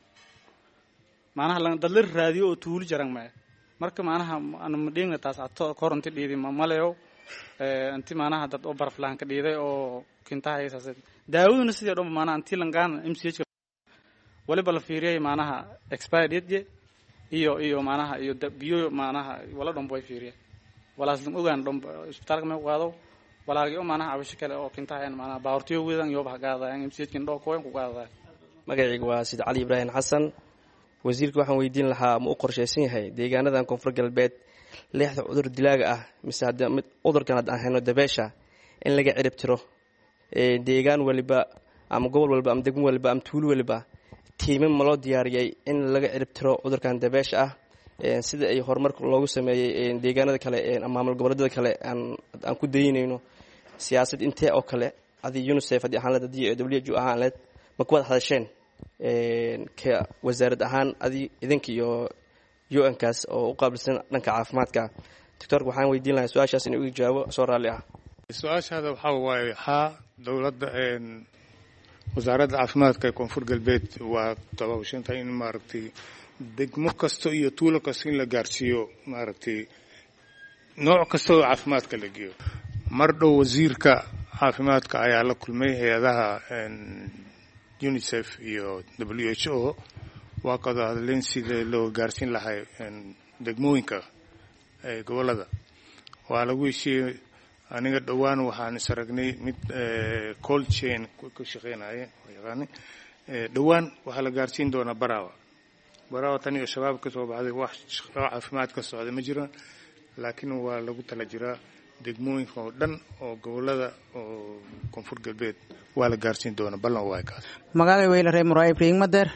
maanaha lan dad la raadiyo oo tuuli jaran ma marka maanaha ana madheegna taas ato koronti dhiidi ma maleyo inti maanaha dad oo baraflaan ka dhiiday oo kintahaysas daawaduna sidii dhan maanaha intii langaan m c h waliba la fiiriyay maanaha expired date iyo iyo maanaha iyo biyo maanaha wala dhanba way fiiriyeen walaas lam ogaan dhanba isbitaalka may qaado walaagi oo maanaha cabasho kale oo kintahayan maanaha baawrtiyo wedan iyo bax gaadayaan m c h kin dhoo kooyan ku gaadayaan magacayga waa sid cali ibraahim xasan wasiirka waxaan weydiin lahaa ma u qorshaysan yahay deegaanadan koonfur galbeed leexda cudur dilaaga ah mise haddii mid cudurkan haddaan hayno dabeesha in laga cirib tiro deegaan waliba ama gobol waliba ama degmo waliba ama tuulo waliba tiiman ma loo diyaariyay in laga cirib tiro cudurkan dabeesha ah sida ay horumarka loogu sameeyey deegaanada kale ama maamul goboleedyada kale aan ku daynayno siyaasad intee oo kale adii unicef haddii ahaan leed haddii w h o ahaan leed ma ku wada hadasheen ka wasaarad ahaan adii idinka iyo u n kaas oo u qaabilsan dhanka caafimaadka doctorka waxaan weydiin lahaa su-aashaas inuu iga jawaabo soo raalli ah su-aashaada waxaa waaye haa dowladda wasaaradda caafimaadka ee koonfur galbeed waa tabaabashantay in maaragtay degmo kasta iyo tuulo kasta in la gaarsiiyo maaragtay nooc kasta oo caafimaadka la geeyo mar dhow wasiirka caafimaadka ayaa la kulmay hay-adaha unicef iyo w h o waa kada hadleen sida loo gaarsiin lahay degmooyinka gobolada waa lagu heshiiyey aniga dhowaan waxaan is aragnay mid cold chain ka shaqeynaya yaqaani dhowaan waxaa la gaarsiin doonaa barawa barawa tan iyo shabaab ka soo baxday wax caafimaad ka socda ma jiraan laakiin waa lagu tala jiraa degmooyinka oo dhan oo gobolada oo koonfur galbeed waa la gaarsiin doonaa ballan waa kaas magaalay weyla ree muraa ibrahim mader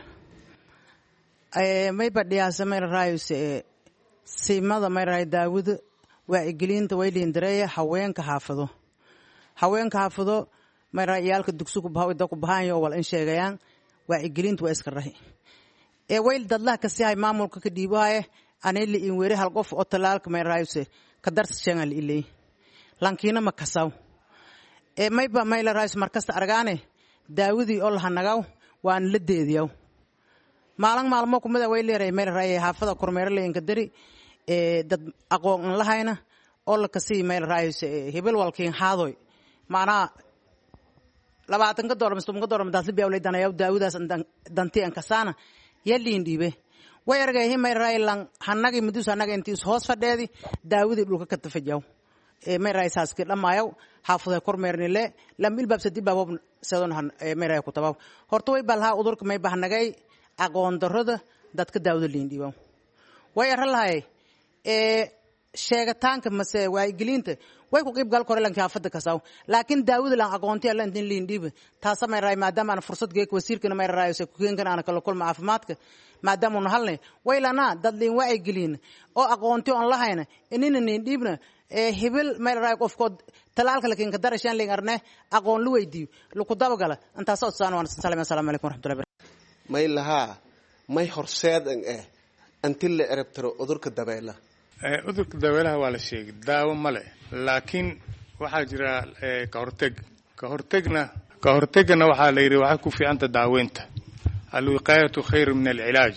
may badhiyaasa may raayuse simada may raay daawud waacigelinta wayliin dareeya haweenka xaafado haweenka xaafado may raay iyaalka dugsuku bahawida ku bahaanyo wal in sheegayaan waacigelinta waa iska rahi ee wayl dadlaha kasi hay maamulka ka dhiibahaye anili in weri hal qof oo talaalka may raayuse ka darsa shengal ilay lankiina ma kasaw ee mayba mayla raayus markasta argaane daawudii oo lahanagaw waan la deediyaw maalin maalmo kumida way leeray mayla raayay xaafada kormeero leenka dari ee dad aqoon aan lahayna oo la kasii mayla raayus hebel walkiin haadoy maanaa labaatanka doolar mise tobanka doolar madaasli biyaw danayaw daawudaas danti an kasaana yaliin dhiibe way argay himay raay lang hanagi mudus hanaga intiis hoos fadheedi daawudii dhulka ka tafajaw ee may raay saaski dhamaayaw xaafaday kormeernile lam ilbaabsa dibaab sadon may raay ku tabaw horta way balhaa udurka may bahnagay aqoon darrada dadka daawada liin dhiibaw way ara lahay ee sheegitaanka mase waayigelinta way ku qiib gal kore lanki xaafada kasaw laakiin daawada lan aqoonti alla intin liin dhiiba taasa may raay maadaama aan fursad geek wasiirkana may raay se kukeenkan aan kala kulma caafimaadka maadaama una halnay way lanaa dad liin waayigelin oo aqoonti on lahayna inina niin dhiibna ee hibil may raay qofkood talaalka lakin ka darashaan liin arne aqoon lu weydiiyo luku dabagala intaasa odsaan waan salaam assalaamu calaykum waraxmatullahi may lahaa may horseedan eh anti la erabtiro udurka dabeela cudurka dabeelaha waa la sheegay daawo ma leh laakiin waxaa jira ka horteg ka hortegna ka hortegana waxaa la yidhi waxay ku fiicanta daaweynta alwiqaayatu khayru min alcilaaj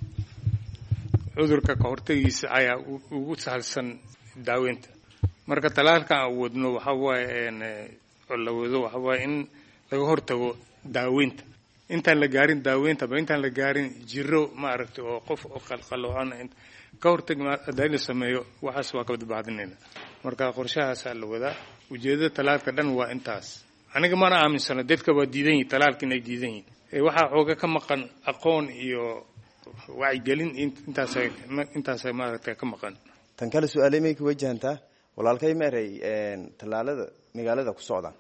cudurka ka hortegiisa ayaa ugu sahlsan daaweynta marka talaalkan aan wadno waxa waaye la wado waxa waaye in laga hortago daaweynta intaan la gaarin daaweynta ba intaan la gaarin jiro maaragtay oo qof oo qalqaloocan ka hortag haddii la sameeyo waxaas waa ka badbaadinayna marka qorshahaasaa la wadaa ujeedada talaalka dhan waa intaas aniga mana aaminsano dadka waa diidan yihin talaalka inay diidan yihin waxaa xooga ka maqan aqoon iyo wacyigelin intaas intaasa maaragtay ka maqan tan kale su-aaley may ka wajahantaa walaalkay ma eray tallaalada magaalada ku socdaan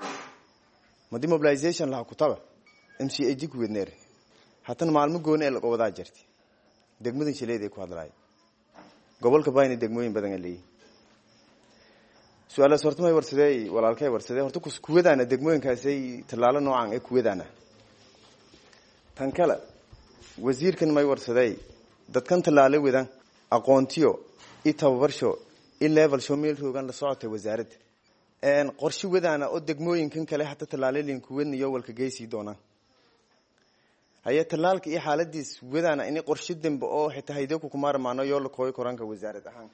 ma demobilization laha kutaba m c a g ku wedneer hatan maalmo gooni ee lagowadaa jirta degmadan shileed ay ku hadlaay gobolka bayna degmooyin badan a leeyihi su-aalaas horta may warsadee walaalkay warsadee horta kuwadaana degmooyinkaasay tallaalo noocan ee kuwadaana tan kale wasiirkan may warsadey dadkan tallaalo wadan aqoontiyo i tababarsho i level show meel roogan la socotay wasaaradda qorshe wadaana oo degmooyinkan kale hata tallaalolin kuwadniyo walka geysii doonaan haye tallaalka iyo xaaladiis wadaana ini qorshe dambe oo xitaa haydeku kumaarmaano yoo la kooyo koranka wasaarad ahaan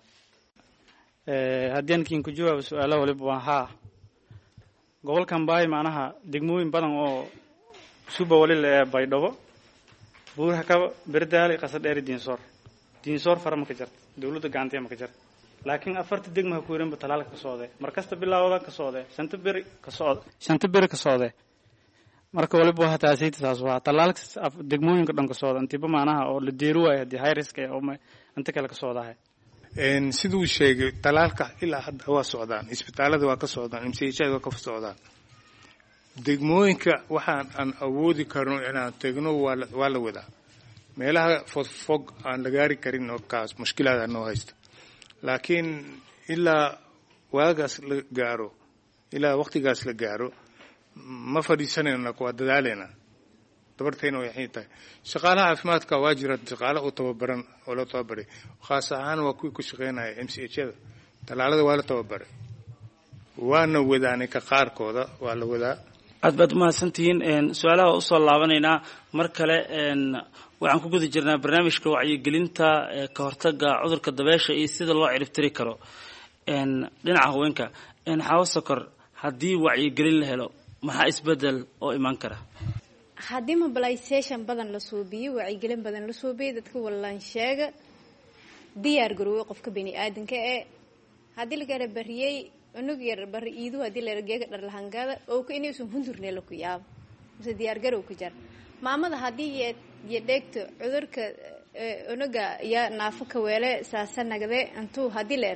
haddii ankiin ku jawaabo su-aalaha waliba waa haa gobolkan baay macnaha degmooyin badan oo suba wali la ee baydhabo buuraha kaba berdaali qasadheeri diinsoor diinsoor fara ma ka jarta dawladda gacantee ma ka jarta laakiin afarta degma ha ku yarinba talaalka ka socdee markasta bilaawda ka socdee shanta beri ka socde shanta beri ka socdee marka waliba waa taasayta taas waa talaalka degmooyinka dhan ka socda intiba macnaha oo la deeri waayo haddii high risk oo inta kale ka socdahay siduu sheegay talaalka ilaa hadda waa socdaan isbitaalada waa ka socdaan mchada waa ka socdaan degmooyinka waxaan aan awoodi karno inaan tegno waa la wadaa meelaha fogfog aan la gaari karin oo kaas mushkilaada noo haysta laakiin ilaa waagaas la gaaro ilaa waqtigaas la gaaro ma fadhiisanayna waa dadaaleyna dabartayna way xin tahay shaqaalaha caafimaadka waa jira shaqaale u tababaran oo loo tababaray khaas ahaan waa kuwii ku shaqeynaya m c h-da tallaalada waa la tababaray waana wadaaninka qaarkooda waa la wadaa aad baad umahadsantihiin su-aalaha usoo laabanaynaa mar kale waxaan ku guda jirnaa barnaamijka wacyigelinta ka hortaga cudurka dabeesha iyo sida loo ciribtiri karo dhinaca haweenka xawo sokor haddii wacyigelin la helo maxaa isbedel oo imaan kara haddii mobilization badan la suubiyo wacyigelin badan la suubiyo dadka wallaan sheega diyaar garoowe qofka bani aadanka ee haddii lagara bariyey unug yar bari iidu haddii larageega dharlahangada oo ka inuusan hundurne la ku yaabo mise diyaar garow ku jar maamada haddii yo dheegto cudurka unuga iyo naafo ka weele saasa nagde intuu haddii leer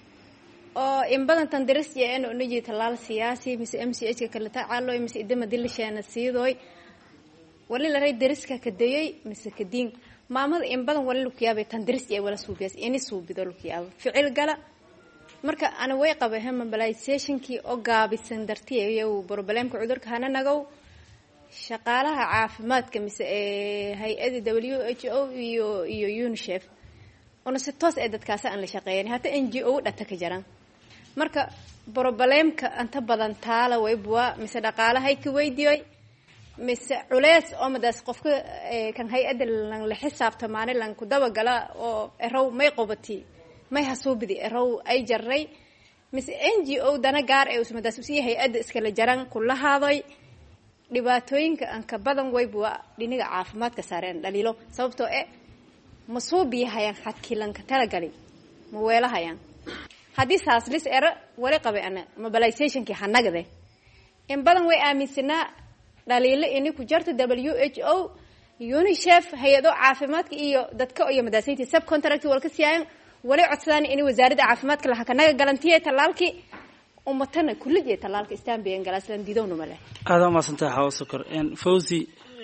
oo in badan tandiris en unuji tallaal siyaasi mise m c h ka kala tacaaloy mise idama dilisheena siidoy wali laray dariska kadayay mise kadiin maamada in badan wali lakuyaabay tandiris ee wala suubiyaas ini suubido lakuyaabo ficil gala marka ana way qabay mobilizationkii oo gaabisan dartiy problemka cudurka hana nagow shaqaalaha caafimaadka mise ee hay-ada w h o iyo iyo unicef una si toos ee dadkaasi aan la shaqeeyan hata n g o dhata ka jaran marka problemka inta badan taala waybua mise dhaqaalahay ka weydiyoy mise culeys oo madaas qofka kan hay-ada lan la xisaabtamaane lan ku dabagala oo erow may qobati may hasuubidi erow ay jaray mise n g o dana gaar ee usmadaas usiya hay-adda iskala jaran kulahaadoy dhibaatooyinka anka badan waybua dhiniga caafimaadka saareen dhaliilo sababtoo e ma suubiyahayaan xadkii lanka talagali ma weelahayaan haddii saaslis ero wali qabay ana mobilizationkii hanagde in badan way aaminsanaa dhaliilo ini ku jarto w h o unicef hay-ado caafimaadka iyo dadka iyo madaasintii subcontract walka siyaayan wali codsadaan in wasaaradda caafimaadka laha kanaga galantiya tallaalkii umatana kulligeed tallaalka istanbiyan galaaslan didowna male aada umaasantahay xawo sokor fawzi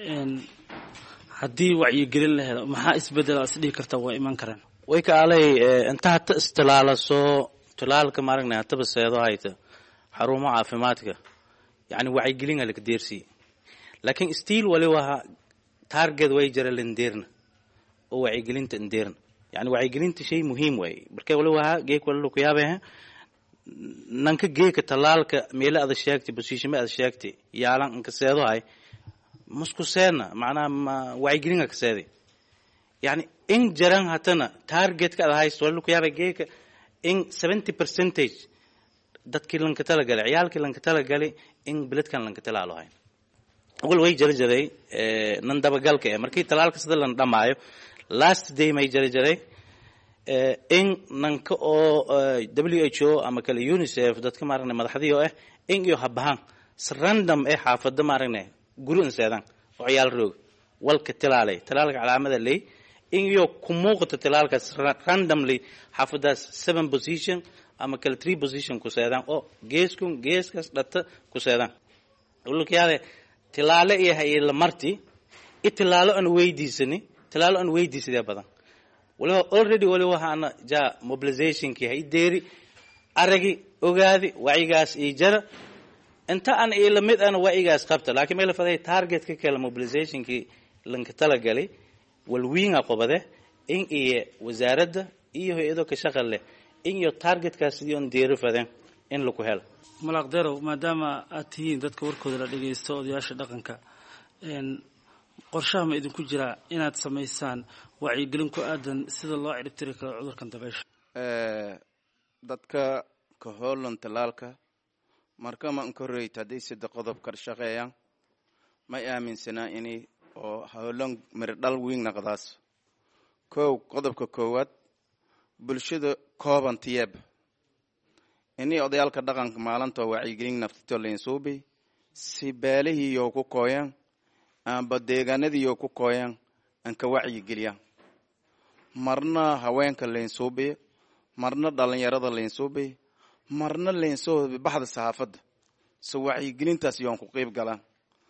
haddii wacyigelin la helo maxaa isbedel is dhihi karta waa iman karaan way kaalay inta hata istilaalaso tilaalka maaragna hataba seedo hayta xarumo caafimaadka yani wacyigelin alaka deersi laakiin stiil wali waha target way jara landeerna oo wacyigelinta ndeerna yani wacyigelinta shay muhiim waaye marka wali waha geek wali laku yaabeha nanka geeka talaalka meele ada sheegtay bosiishime ada sheegtay yaalan nka seedo hay masku seedna macnaha ma wacyigelinga ka seeday yani in jaran hatana targetka ada haysto wali laku yaabay geeka in seventy percentage dadkii lanka talagalay ciyaalkii lanka talagalay in beledkan lanka talaalo hay awal way jara jaray nan dabagalka eh markii talaalka sida lan dhamaayo last day may jara jaray in nanka oo w h o ama kale unicef dadka maaragna madaxdii oo ah in iyo habahaan si random eh xaafada maaragna guri inseedan oo ciyaal roog walka tilaalay talaalka calaamada ley in iyo ku muuqata talaalkaas randomly xaafadaas seven position ama kale three position ku seedaan oo geeskun geeskaas dhata ku seedaan ulkayaade tilaalo iyo hayla marti i tilaalo aan weydiisani tilaalo aan weydiisadee badan waliba already wali waxaana ja mobilizationkii hay deeri aragi ogaadi wacyigaas ii jara inta aan ila mid ana wacyigaas qabta laakiin meel faday targetka kale mobilizationkii lanka talagalay walwiinga qobade in iyo wasaaradda iyo hay-ado ka shaqal leh in iyo targetkaas sidii on deeri fadeen in laku helo malaqderow maadaama aad tihiin dadka warkooda la dhagaysto odayaasha dhaqanka qorshaha ma idinku jiraa inaad samaysaan wacyigelin ku aadan sida loo ciribtiri karo cudurkan dabeysha dadka ka hoolan talaalka markama inkoreyt hadday sida qodob kar shaqeeyaan may aaminsanaa inay oo hoolan mirdhal wiing naqdaas kow qodobka koowaad bulshada koobantiyeeb inii odayaalka dhaqanka maalintoo wacyigelin naftito lainsuubi si beelihiiyo ku kooyaan amba deegaanadiiyo ku kooyaan anka wacyigeliyaan marna haweenka lainsuubiyo marna dhalinyarada lainsuubiyo marna lainsuubi baxda saxaafadda so wacyigelintaas yoon ku qeyb galaan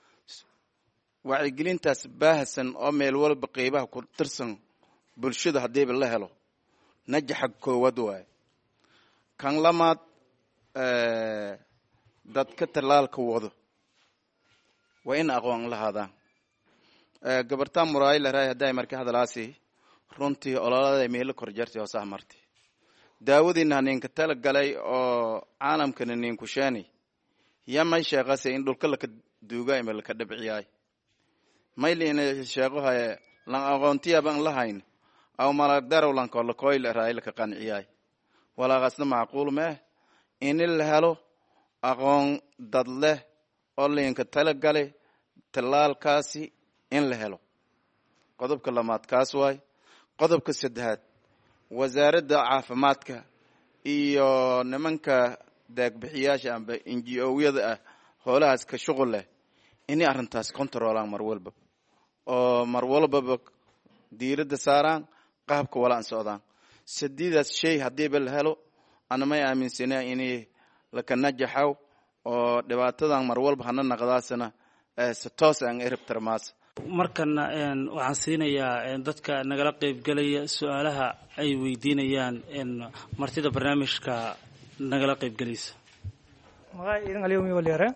wacyigelintaas baahsan oo meel walba qeybaha ku tirsan bulshada haddiiba la helo najaxa koowaad waaye kan lamaad dadka tallaalka wado waa in aqoon lahaadaan gabartaa muraayo laraay hadday marka hadalaasi runtii ololada meelo kor jartay oo sah martay daawadiina ninka tala galay oo caalamkana ninku sheeni ya may sheeqase in dhulka laka duuga ima laka dhabciyaay maylina sheeqohaye lan aqoontiyaban lahayn aw malagdarow lankolakooy laraay laka qanciyaay walaaqasna macquul meh in la helo aqoon dad leh oo linka tala galay tallaalkaasi in la helo qodobka lamaad kaas waay qodobka saddexaad wasaaradda caafimaadka iyo nimanka daagbixiyaasha amba n g o-yada ah hoolahaas ka shuqul leh inay arrintaas controlaan mar walba oo mar walbaba diiradda saaraan qaabka walaan socdaan sadiidaas shay haddiiba la helo anamay aaminsanaa inay laka najaxaw oo dhibaatadan mar walba hana naqdaasana si toos aan eribtarmaas markana waxaan siinayaa dadka nagala qaybgelaya su-aalaha ay weydiinayaan martida barnaamijka nagala qaybgelaysa magacay idan aliyomi walyare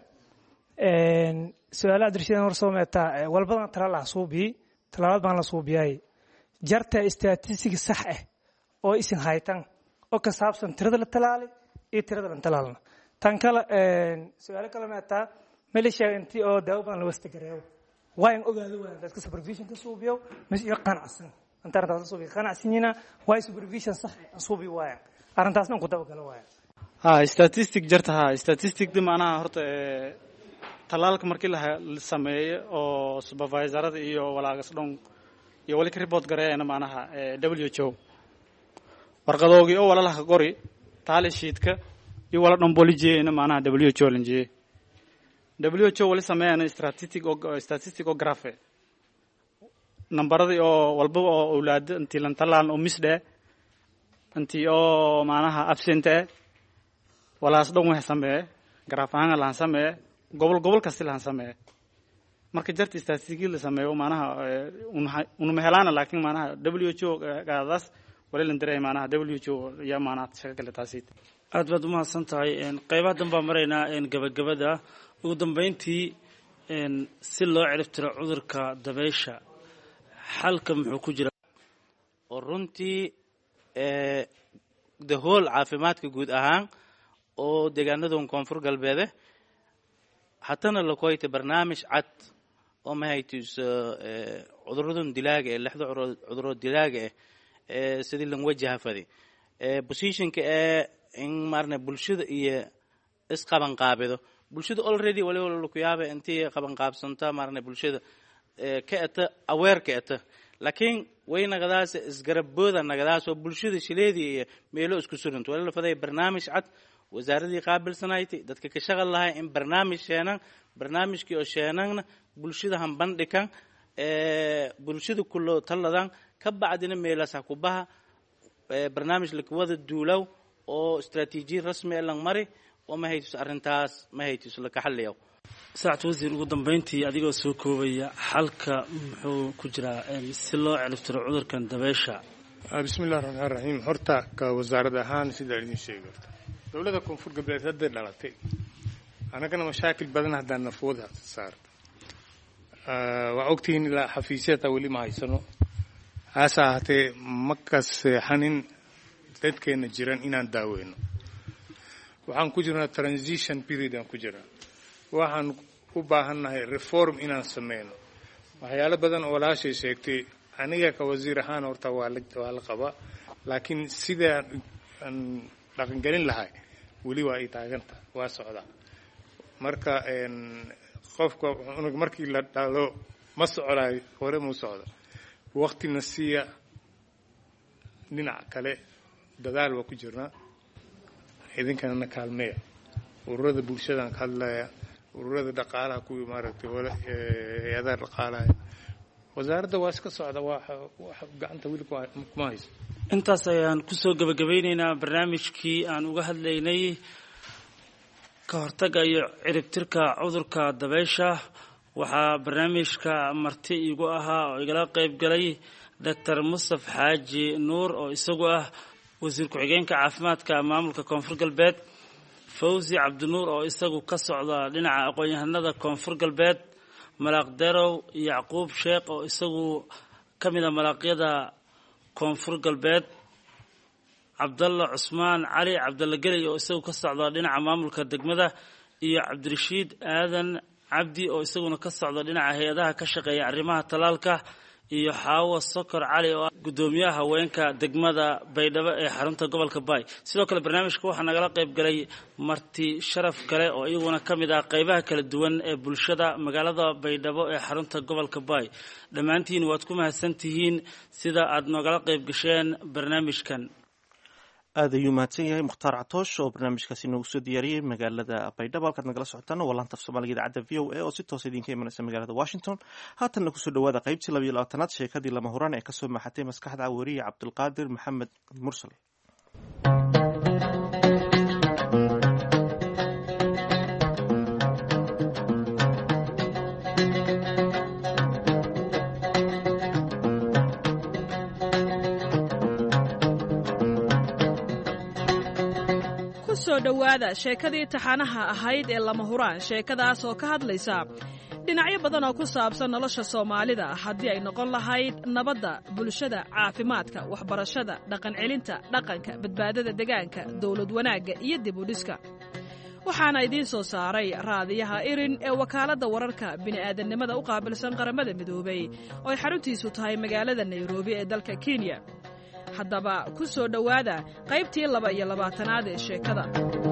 su-aalaha darshidaan hor soo meetaa walbadan talaal ah suubii talaalaad baan la suubiyay jarta statistic sax ah oo isin haytan oo ka saabsan tirada la talaalay iyo tirada lan talaalna tan kale su-aalo kale meetaa mali sheega intii oo daawo badan la wastagareeyo waa in ogaado waa dadka supervision ka suubiyo mis iyo qanacsan intaan taas suubiyo qanacsanyina waa supervision sax ah suubi waaya arrintaasna ku daba galo waaya ha statistic jarta ha statistic di macnaha horta talaalka markii la sameeyo oo supervisorada iyo walaagas dhon iyo wali ka report gareeyana macnaha w h o warqadoogii oo walalaha qori taali shiidka iyo wala dhon bolijiyeyna macnaha w h o lanjiyey w h o wali sameeyana statistic statistic oo grafe nambaradii oo walbaba oo awlaado intii lan talaalan oo misdhe intii oo macnaha absent eh walaas dhan wax sameeye garaaf ahaan lahan sameeye gobol gobol kasti lahan sameeye marka jarta statistic la sameeyo macnaha unuma helaana laakiin macnaha w h o gaadaas wali lan dareey macnaha w h o yaa macnaha shaqa kale taasi aad baad umahadsan tahay qaybaha dan baan maraynaa gabagabada ugu dambeyntii si loo ciribtiro cudurka dabeysha xalka muxuu ku jira oo runtii the whole caafimaadka guud ahaan oo deegaanadan koonfur galbeede hatana lakoyta barnaamij cad oo mahaytus cuduradan dilaaga eh lixda cuduro dilaaga eh sidii lan wajaha fadi positionka ee in maarne bulshada iyo isqabanqaabido bulshada already waliba lakuyaaba intii qabanqaabsanta maarne bulshada ka eta aware ka eta laakiin way nagadaas isgarabooda nagadaas oo bulshada shileedii iyo meelo isku surinto wali la faday barnaamij cad wasaaradii qaabilsanayti dadka ka shaqal lahay in barnaamij sheenan barnaamijkii oo sheenanna bulshada han bandhikan bulshada kulo taladan ka bacdina meelaas ha ku baha barnaamij lakawada duulaw oo istaraatiijiya rasmi e lang mari oo ma haytus arrintaas ma haytus laka xaliyaw saacad wasiir ugu dambeyntii adigoo soo koobaya xalka muxuu ku jiraa si loo ciribtiro cudurkan dabeysha bismi illahi raxmaan raxiim horta ka wasaarad ahaan sidaa idin sheegi horta dowladda koonfur galbeed hadday dhalatay annagana mashaakil badan haddaan nafwada saarta waa ogtihiin ilaa xafiisyata weli ma haysano haase ahaatee ma ka seexanin dadkeena jiran inaan daaweyno waxaan ku jirnaa transition period aan ku jirnaa waxaan u baahannahay reform inaan sameyno waxyaalo badan oo walaashay sheegtay aniga ka wasiir ahaan horta waa la waa la qabaa laakiin sidaan aan dhaqangelin lahay weli waa ay taaganta waa socdaa marka qofka unug markii la dhalo ma socdaay hore mu socdo waktina siiya dhinac kale dadaal waa ku jirnaa idinkana na kaalmeeya ururada bulshadaan ka hadlaya ururada dhaqaalaha kuwii maaragtay hay-adaha dhaqaalaha wasaaradda waa iska socda waa gacanta weli kuma hayso intaas ayaan kusoo gebagabeyneynaa barnaamijkii aan uga hadlaynay ka hortagga iyo ciribtirka cudurka dabeysha waxaa barnaamijka marti iigu ahaa oo igala qayb galay doctor mustaf xaaji nuur oo isagu ah wasiir ku-xigeenka caafimaadka maamulka koonfur galbeed fawzi cabdinuur oo isagu ka socda dhinaca aqoon-yahanada koonfur galbeed malaaq derow yacquub sheekh oo isagu ka mid a malaaqyada koonfur galbeed cabdalla cusmaan cali cabdalla geley oo isagu ka socda dhinaca maamulka degmada iyo cabdirashiid aadan cabdi oo isaguna ka socda dhinaca hay-adaha ka shaqeeya arrimaha talaalka iyo xaawo sokor cali oo ah guddoomiyaha haweenka degmada baydhabo ee xarunta gobolka baay sidoo kale barnaamijka waxaa nagala qayb galay marti sharaf kale oo iyaguna ka mid ah qaybaha kala duwan ee bulshada magaalada baydhabo ee xarunta gobolka baay dhammaantiin waad ku mahadsan tihiin sida aad nogala qayb gasheen barnaamijkan aad ayuu mahadsan yahay mukhtaar catoosh oo barnaamijkaasi noogu soo diyaariyey magaalada baydhabo halkaad nagala socotaan waa laanta af soomaaliga idaacadda v o a oo si toosa idinka imanaysa magaalada washington haatanna kusoo dhawaada qaybtii labayo labaatanaad sheekadii lama huraan ee kasoo maxatay maskaxda weriye cabdulqaadir maxamed mursal kusoo dhowaada sheekadii taxanaha ahayd ee lama huraan sheekadaas oo ka hadlaysa dhinacyo badan oo ku saabsan nolosha soomaalida haddii ay noqon lahayd nabadda bulshada caafimaadka waxbarashada dhaqancelinta dhaqanka badbaadada degaanka dowlad wanaagga iyo dib u dhiska waxaana idiin soo saaray raadiyaha irin ee wakaaladda wararka bini'aadannimada u qaabilsan qaramada midoobay oo ay xaruntiisu tahay magaalada nairobi ee dalka kenya haddaba ku soo dhowaada qaybtii laba iyo labaatanaad ee sheekada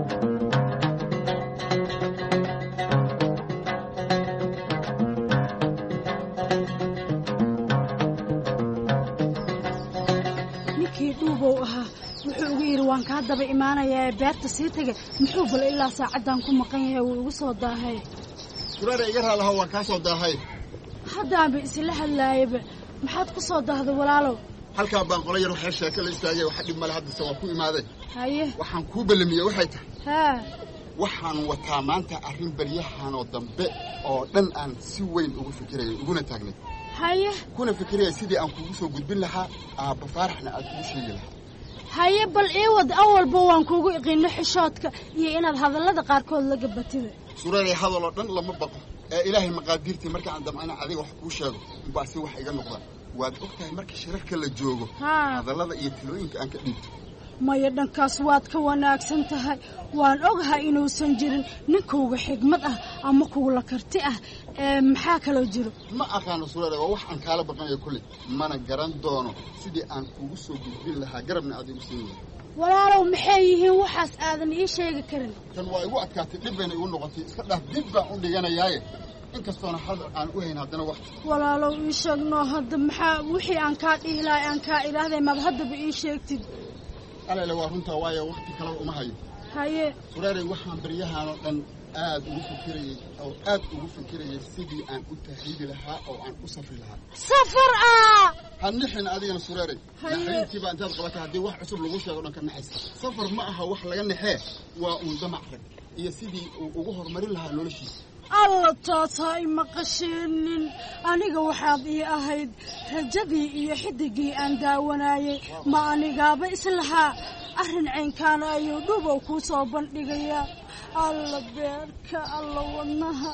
ninkii dhuubow ahaa wuxuu ugu yidhi waan kaa daba imaanayaa ee beerta sii taga muxuu bal ilaa saacaddan ku maqan yahay wuu igu soo daahay suraare iga raalaha waan kaa soo daahay haddaanba isla hadlaayaba maxaad ku soo daahday walaalow halkaa baan qola yar waxaa sheeko la istaagay waxa dhib male haddase waa ku imaaday haye waxaan kuu ballamiyey waxay tahay haa waxaan wataa maanta arrin baryahanoo dambe oo dhan aan si weyn ugu fikiraya uguna taagnay haye kuna fikiraya sidii aan kugu soo gudbin lahaa aabba faaraxna aad kugu sheegi lahaa haye bal ii wad awalba waan kuugu iqiino xishoodka iyo inaad hadallada qaarkood la gabatida suraare hadaloo dhan lama baqo ee ilaahay maqaadiirtii marka aan damcana adiga wax kuu sheego unbaa si wax iga noqda waad og tahay marka shirarka la joogo haa hadallada iyo tilooyinka aan ka dhiibto maya dhankaas waad ka wanaagsan tahay waan ogahay inuusan jirin ninkauga xigmad ah ama kuula karti ah ee maxaa kaloo jiro ma aqaano suraare waa wax aan kaala baqanayo kolley mana garan doono sidii aan kugu soo gudbin lahaa garabna aad igu siin lahaa walaalow maxay yihiin waxaas aadan ii sheegi karin tan waa igu adkaatay dhib bayna igu noqotay iska dhaaf dib baan u dhiganayaaye inkastoona hadal aan u hayn haddana wax walaalow ii sheegnoo hadda maxaa wixii aan kaa dhihi lahay aan kaa idhaahday maad haddaba ii sheegtid alele waa runtaa waayo wakti kaleba uma hayo haye suraarey waxaan baryahanoo dhan aad ugu fikirayey oo aad ugu fikirayay sidii aan u tahiidi lahaa oo aan u safri lahaa safar ah ha nixin adigana suraarey Haye. naxariintiibaa intaad qabatay haddii wax cusub lagu sheego dhan ka naxaysa safar ma aha wax laga naxee waa uun damac rag iyo sidii uu ugu horumarin lahaa noloshiisa alla taataa ima qasheenin aniga waxaad ii ahayd rajadii iyo xidigii aan daawanayay ma anigaaba islahaa arrin caynkaana ayuu dhubow kuu soo bandhigayaa alla beerka alla wadnaha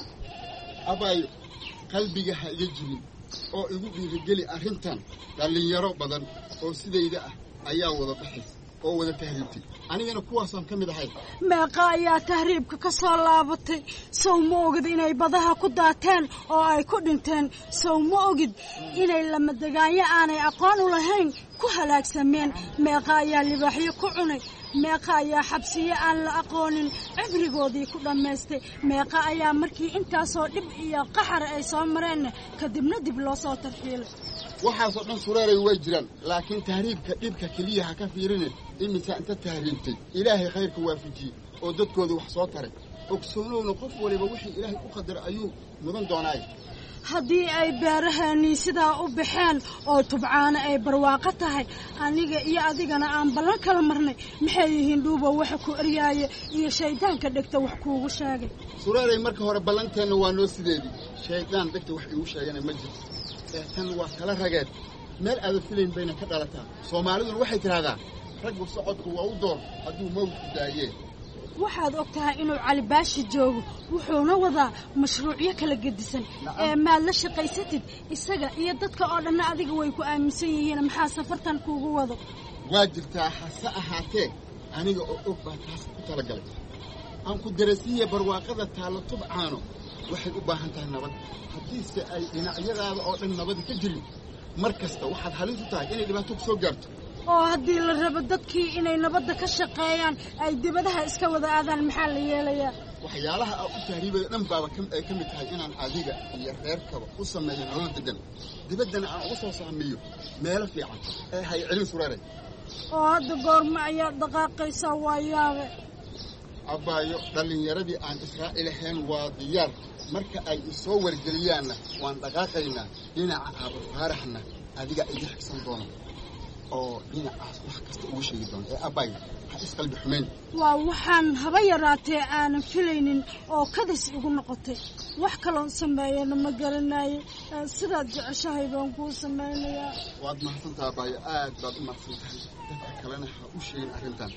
abaayo qalbiga ha iga jibin oo igu dhiirigeli arrintan dhallinyaro badan oo sidayda ah ayaa wada baxaysa oo wada tahriibtay anigana kuwaasaan ka mid ahay meeqa ayaa tahriibka ka soo laabatay sow ma ogid inay badaha ku daateen oo ay ku dhinteen sow ma ogid inay lamadegaanyo aanay aqoon u lahayn ku halaagsameen meeqa ayaa libaaxyo ku cunay meeqa ayaa xabsiyo aan la aqoonin cibrigoodii ku dhammaystay meeqa ayaa markii intaasoo dhib iyo qaxar ay soo mareenna kadibna dib loo soo tarxiilay waxaasoo dhan sureeray way jiraan laakiin tahriibka dhibka keliya ha ka fiirine iminka inta tahriibtay ilaahay khayrka waafajiyey oo dadkooda wax soo taray ogsoonowna qof waliba wixii ilaahay u qadaray ayuu mudan doonaay haddii ay beeraheennii sidaa u baxeen oo tubcaana ay barwaaqo tahay aniga iyo adigana aan ballan kala marnay maxay yihiin dhuubow waxa ku eryaaya iyo shayddaanka dhegta wax kuugu sheegay sureeray marka hore ballanteenna waa noo sideedii shayddaan dhegta wax iigu sheegana ma jirto ee tan waa kala rageed meel aada filayn bayna ka dhalataa soomaaliduna waxay tidhaahdaa raggu socodku waa u door hadduu mawdku daayee waxaad og tahay inuu cali baashi joogo wuxuuna wadaa mashruucyo kala gedisan ee maad la shaqaysatid isaga iyo dadka oo dhanna adiga way ku aaminsan yihiin maxaa safartan kuugu wado waa jirtaa hase ahaatee aniga oo og baa taas ku talagalay aan ku darasiiya barwaaqada taallo tubcaano waxay u baahan tahay nabad haddiise ay dhinacyadaada oo dhan nabadi ka jirin mar kasta waxaad halis u tahay inay dhibaato ku soo gaarto oo haddii la rabo dadkii inay nabadda ka shaqeeyaan ay dibadaha iska wada aadaan maxaa la yeelayaa waxyaalaha aan u tahriibayo dhan baaba ay ka mid tahay inaan adiga iyo reerkaba u sameeyo nolol degan dibaddana aan uga soo saamiyo meelo fiican ee hay celin sureeray oo hadda goorma ayaa dhaqaaqaysaa waa yaabe abbaayo dhallinyaradii aan israa'iil ahayn waa diyaar marka ay isoo wargeliyaanna waan dhaqaaqaynaa dhinaca aaba faaraxna adiga iga xigsan doona oo dhinacaas wax kasta ugu sheegi doona ee abbay ha isqalbi xumayn waa waxaan haba yaraatee aanan filaynin oo kadis igu noqotay wax kaloon sameeyana ma garanaye sidaad jeceshahay baan kuu samaynayaa waad mahadsantaha abbaayo aad baad u mahadsan tahay dadka kalena ha u sheegin arrintan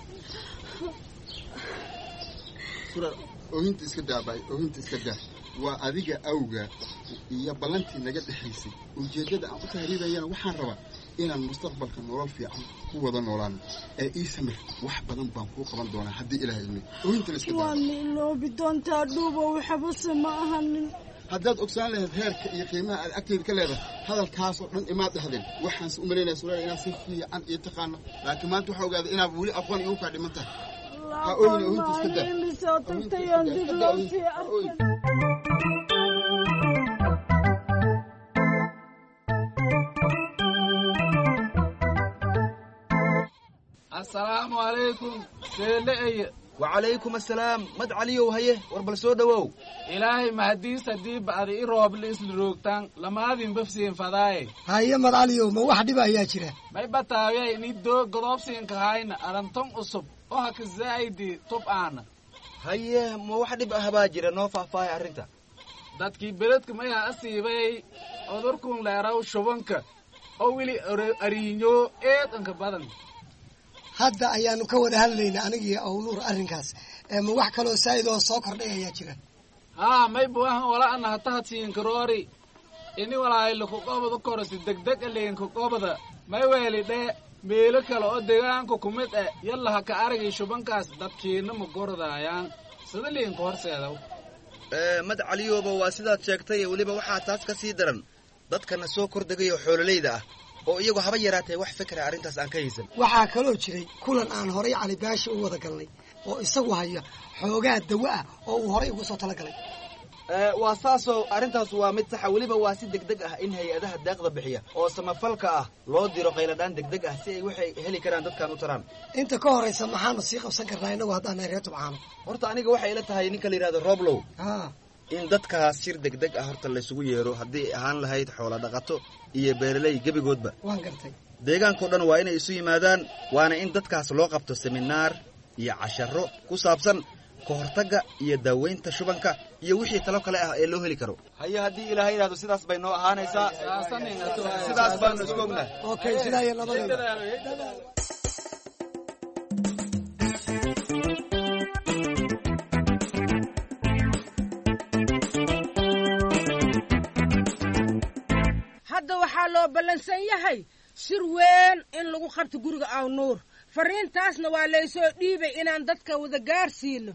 sura oohinta iska daa abbaayo oohinta iska daa waa adiga awga iyo ballantii naga dhexaysay ujeeddada aan u tahriibayana waxaan rabaa inaan mustaqbalka nolol fiican ku wada noolaano ee ii samir wax badan baan kuu qaban doonaa haddii ilaah ilmi oohinta la iska daa waad iloobi doontaa dhuubow waxbase ma ahanin haddaad ogsaan lahayd heerka iyo qiimaha aad agteeda ka leedahay hadalkaasoo dhan imaad dhahdeen waxaanse u malaynaya sureer inaad si fiican iyo taqaano laakiin maanta waxaa ogaaday inaad weli aqoon igu kaa dhiman tahay ha ooyina oohinta iska daa imisoo tagtayoon dib loo sii arkay asalaamu calaykum seele'eye wacalaykum asalaam mad caliyow haye war bal soo dhowow ilaahay mahadiis haddii ba'da i rooble isla roogtaan lamaadin bafsiin fadaaye haye mad caliyow ma wax dhiba ayaa jira may bataawiyay ni doo godoobsiinka hayna aranton cusub oo haka zaa'idi tub aana haye ma wax dhib ah baa jira noo faahfaahay arrinta dadkii beledka mayaa asiibay cudurkun leeraw shubanka oo weli ariinyo eedanka badan hadda ayaanu ka wada hadlaynaa anigii awnuur arrinkaas ma wax kaloo saa'id oo soo kordhay ayaa jira haa may buahan wala ana hatahadsiinkaroori ini walaaylakuqobada korasi degdeg aleenkaqobada may weeli dhee meelo kale oo deegaanka kumid eh yalla ha ka aragay shubankaas dadkiina ma gordaayaan sida liinka horseedaw mad caliyooba waa sidaad sheegtay weliba waxaa taas ka sii daran dadkana soo kordegaya oo xoololayda ah oo iyagu haba yaraatee wax fikra arrintaas aan ka haysan waxaa kaloo jiray kulan aan horay cali baashi u wada galnay oo isagu haya xoogaa dawo ah oo uu horay ugu soo talagalay waa saasoo arrintaas waa mid saxa weliba waa si degdeg ah in hay-adaha deeqda bixiya oo samafalka ah loo diro qayladhaan degdeg ah si ay waxay heli karaan dadkan u taraan inta ka horaysa maxaanu sii qabsan karnaa innagu haddaanay reer tubcaano horta aniga waxay ila tahay ninka la yidhahdo roblow in dadkaas shir degdeg ah horta laysugu yeero haddii ay ahaan lahayd xoola dhaqato iyo beeraley gebigoodba waan gartay deegaankao dhan waa inay isu yimaadaan waana in dadkaas loo qabto seminaar iyo casharo ku saabsan ka hortagga iyo daaweynta shubanka iyo wixii talo kale ah ee loo heli karo haye haddii ilaahay yidhahdo sidaas bay noo ahaanaysaa sidaas baanu isku ognahay okay sidaa iyo labadaba hadda waxaa loo ballansan yahay shir weyn in lagu qabto guriga aw nuur fariintaasna waa laysoo dhiibay inaan dadka wada gaarsiino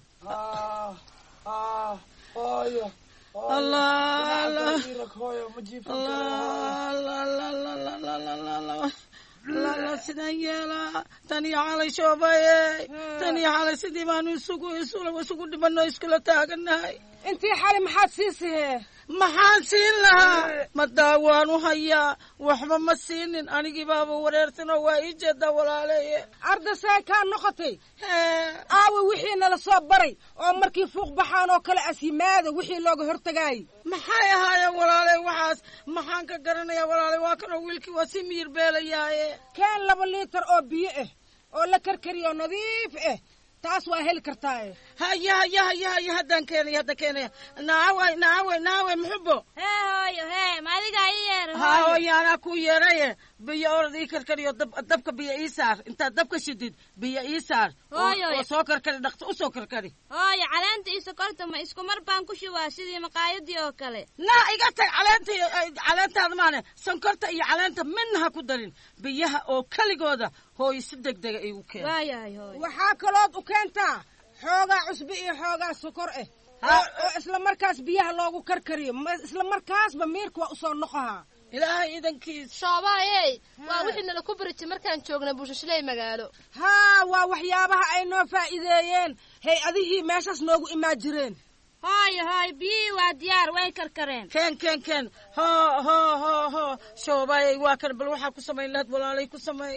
lala sidaan yeelaa tan iyo xalay shoobaye tan iyo xalay sidii baanu isugu isugu dhibano iskula taaganahay intii xalay maxaad siisihee maxaan siin lahaa ma daawaan u hayaa waxba ma siinin anigii baaba wareersanoo waa ii jeedaa walaaleeye ardasee kaa noqotay aawa wixii nala soo baray oo markii fuuq baxaan oo kale asyimaada wixii looga hortagaayay maxay ahaayeen walaale waxaas maxaan ka garanayaa walaale waa kanoo wiilkii waa si miyir beelayaaye keen laba liitar oo biyo ah oo la karkariyo nadiif ah taas waa heli kartaa haya haya haya haya haddaan keenaya haddaan keenaya naaway naaway naaway muxubo hee hooyo hee ma adigaa ii yeer haa hooyo anaa ku yeeraye biyo orad ii karkariyo dab- dabka biyo ii saar intaad dabka shidid biyo ii saar oo- Hooyo. oo soo karkari dhaqso u soo karkari hooyo caleenta iyo sokorta ma isku mar baan ku shubaa sidii maqaayadii oo kale naa iga tag caleenta iyo- ay- caleentaada maane sonkorta iyo caleenta midna ha ku darin biyaha oo keligooda hooyo si degdega igu keen waayahay hooyo waxaa kalood u keentaa xoogaa cusbi iyo xoogaa sokor eh oo isla markaas biyaha loogu karkariyo ma- isla markaasba miirka waa usoo noqohaa ilaahay idankiis shoobaayey waa wixii nala ku barijay markaan joognay buushashley magaalo haa waa waxyaabaha ay noo faa'iideeyeen hey adihii meeshaas noogu imaa jireen hooyo hooyo biyihii waa diyaar way karkareen keen keen keen hoo hoo hoo hoo shoobaayay waa kan bal waxaa ku samayn lahayd walaalay ku samay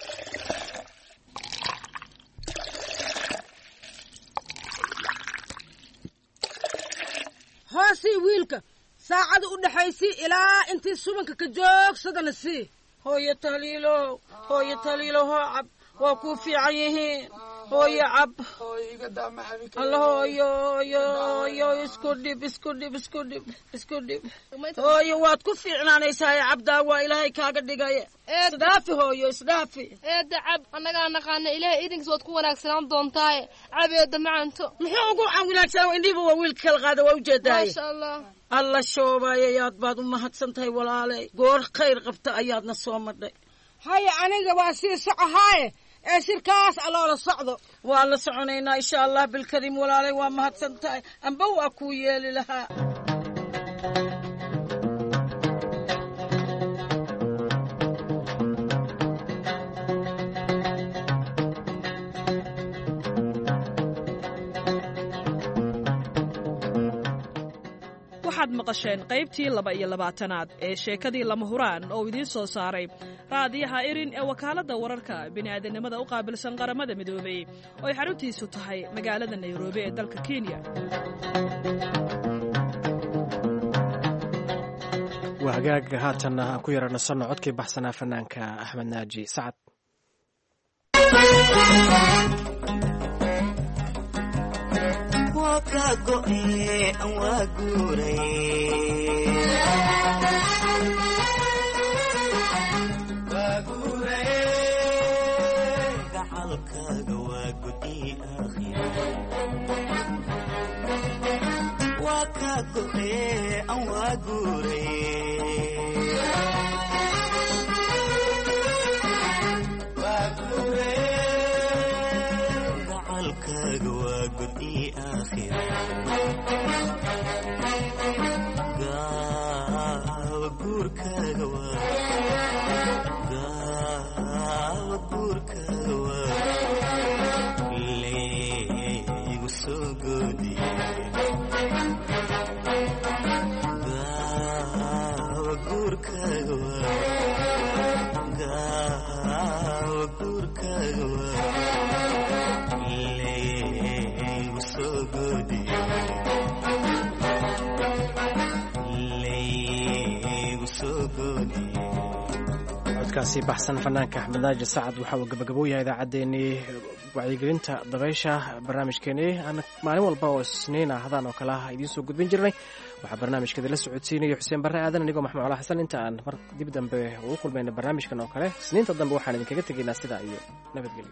hoosii wiilka saacada u dhaxaysii ilaa intii subanka ka joogsadana sii hooyo taliilo hooyo taliilo hoo cab waa kuu fiican yihiin hooyo cab alla hooyo hooyo hooyo isku dhib isku dhib isku dhib isku dhib hooyo waad ku fiicnaanaysaa cabdaa waa ilaahay kaaga dhigaya isdhaafi hooyo isdhaafi eedda cab annagaa naqaana ilaahay idinkiis waad ku wanaagsanaan doontaaye cab eedda macanto muxuu ugu wanaagsanaa indhihiba waa wiilka kala qaada waa ujeedaaye maasha allah alla shoobayayaad baad u mahadsan tahay walaalay goor khayr qabta ayaadna soo madhay haya aniga waa sii socahaaye ee shirkaas aloola socdo waa la soconaynaa insha allah bilkariim walaalay waa mahadsan tahay amba waa kuu yeeli lahaa waxaad maqasheen qaybtii laba iyo labaatanaad ee sheekadii lama huraan oo idiin soo saaray raadiyaha irin ee wakaaladda wararka bini'aadanimada u qaabilsan qaramada midoobey oo ay xaruntiisu tahay magaalada nairobi ee dalka kenya waa hagaag haatanna aan ku yara nasanno codkii baxsanaa fanaanka axmed naaji sacad codkaasi baxsan fanaanka axmed naaji sacad waxa uu gabagabo yahay idaacaddeenii wacyigelinta dabaysha barnaamijkeenii aan maalin walba oo isniin ah hadaan oo kale ah idiin soo gudbin jirnay waxaa barnaamijkeeda la socodsiinaya xuseen barre aadan anigoo maxmuud cala xasan inta aan mar dib dambe ugu kulmayna barnaamijkan oo kale isniinta dambe waxaan idinkaga tegaynaa sidaa iyo nabadgelyo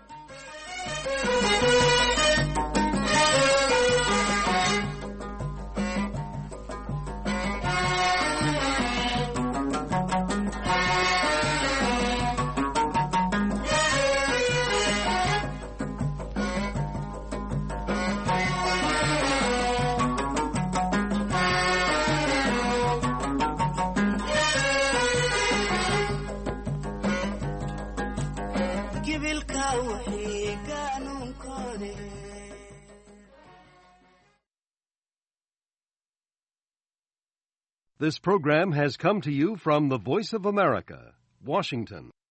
This program has come to you from the Voice of America, Washington.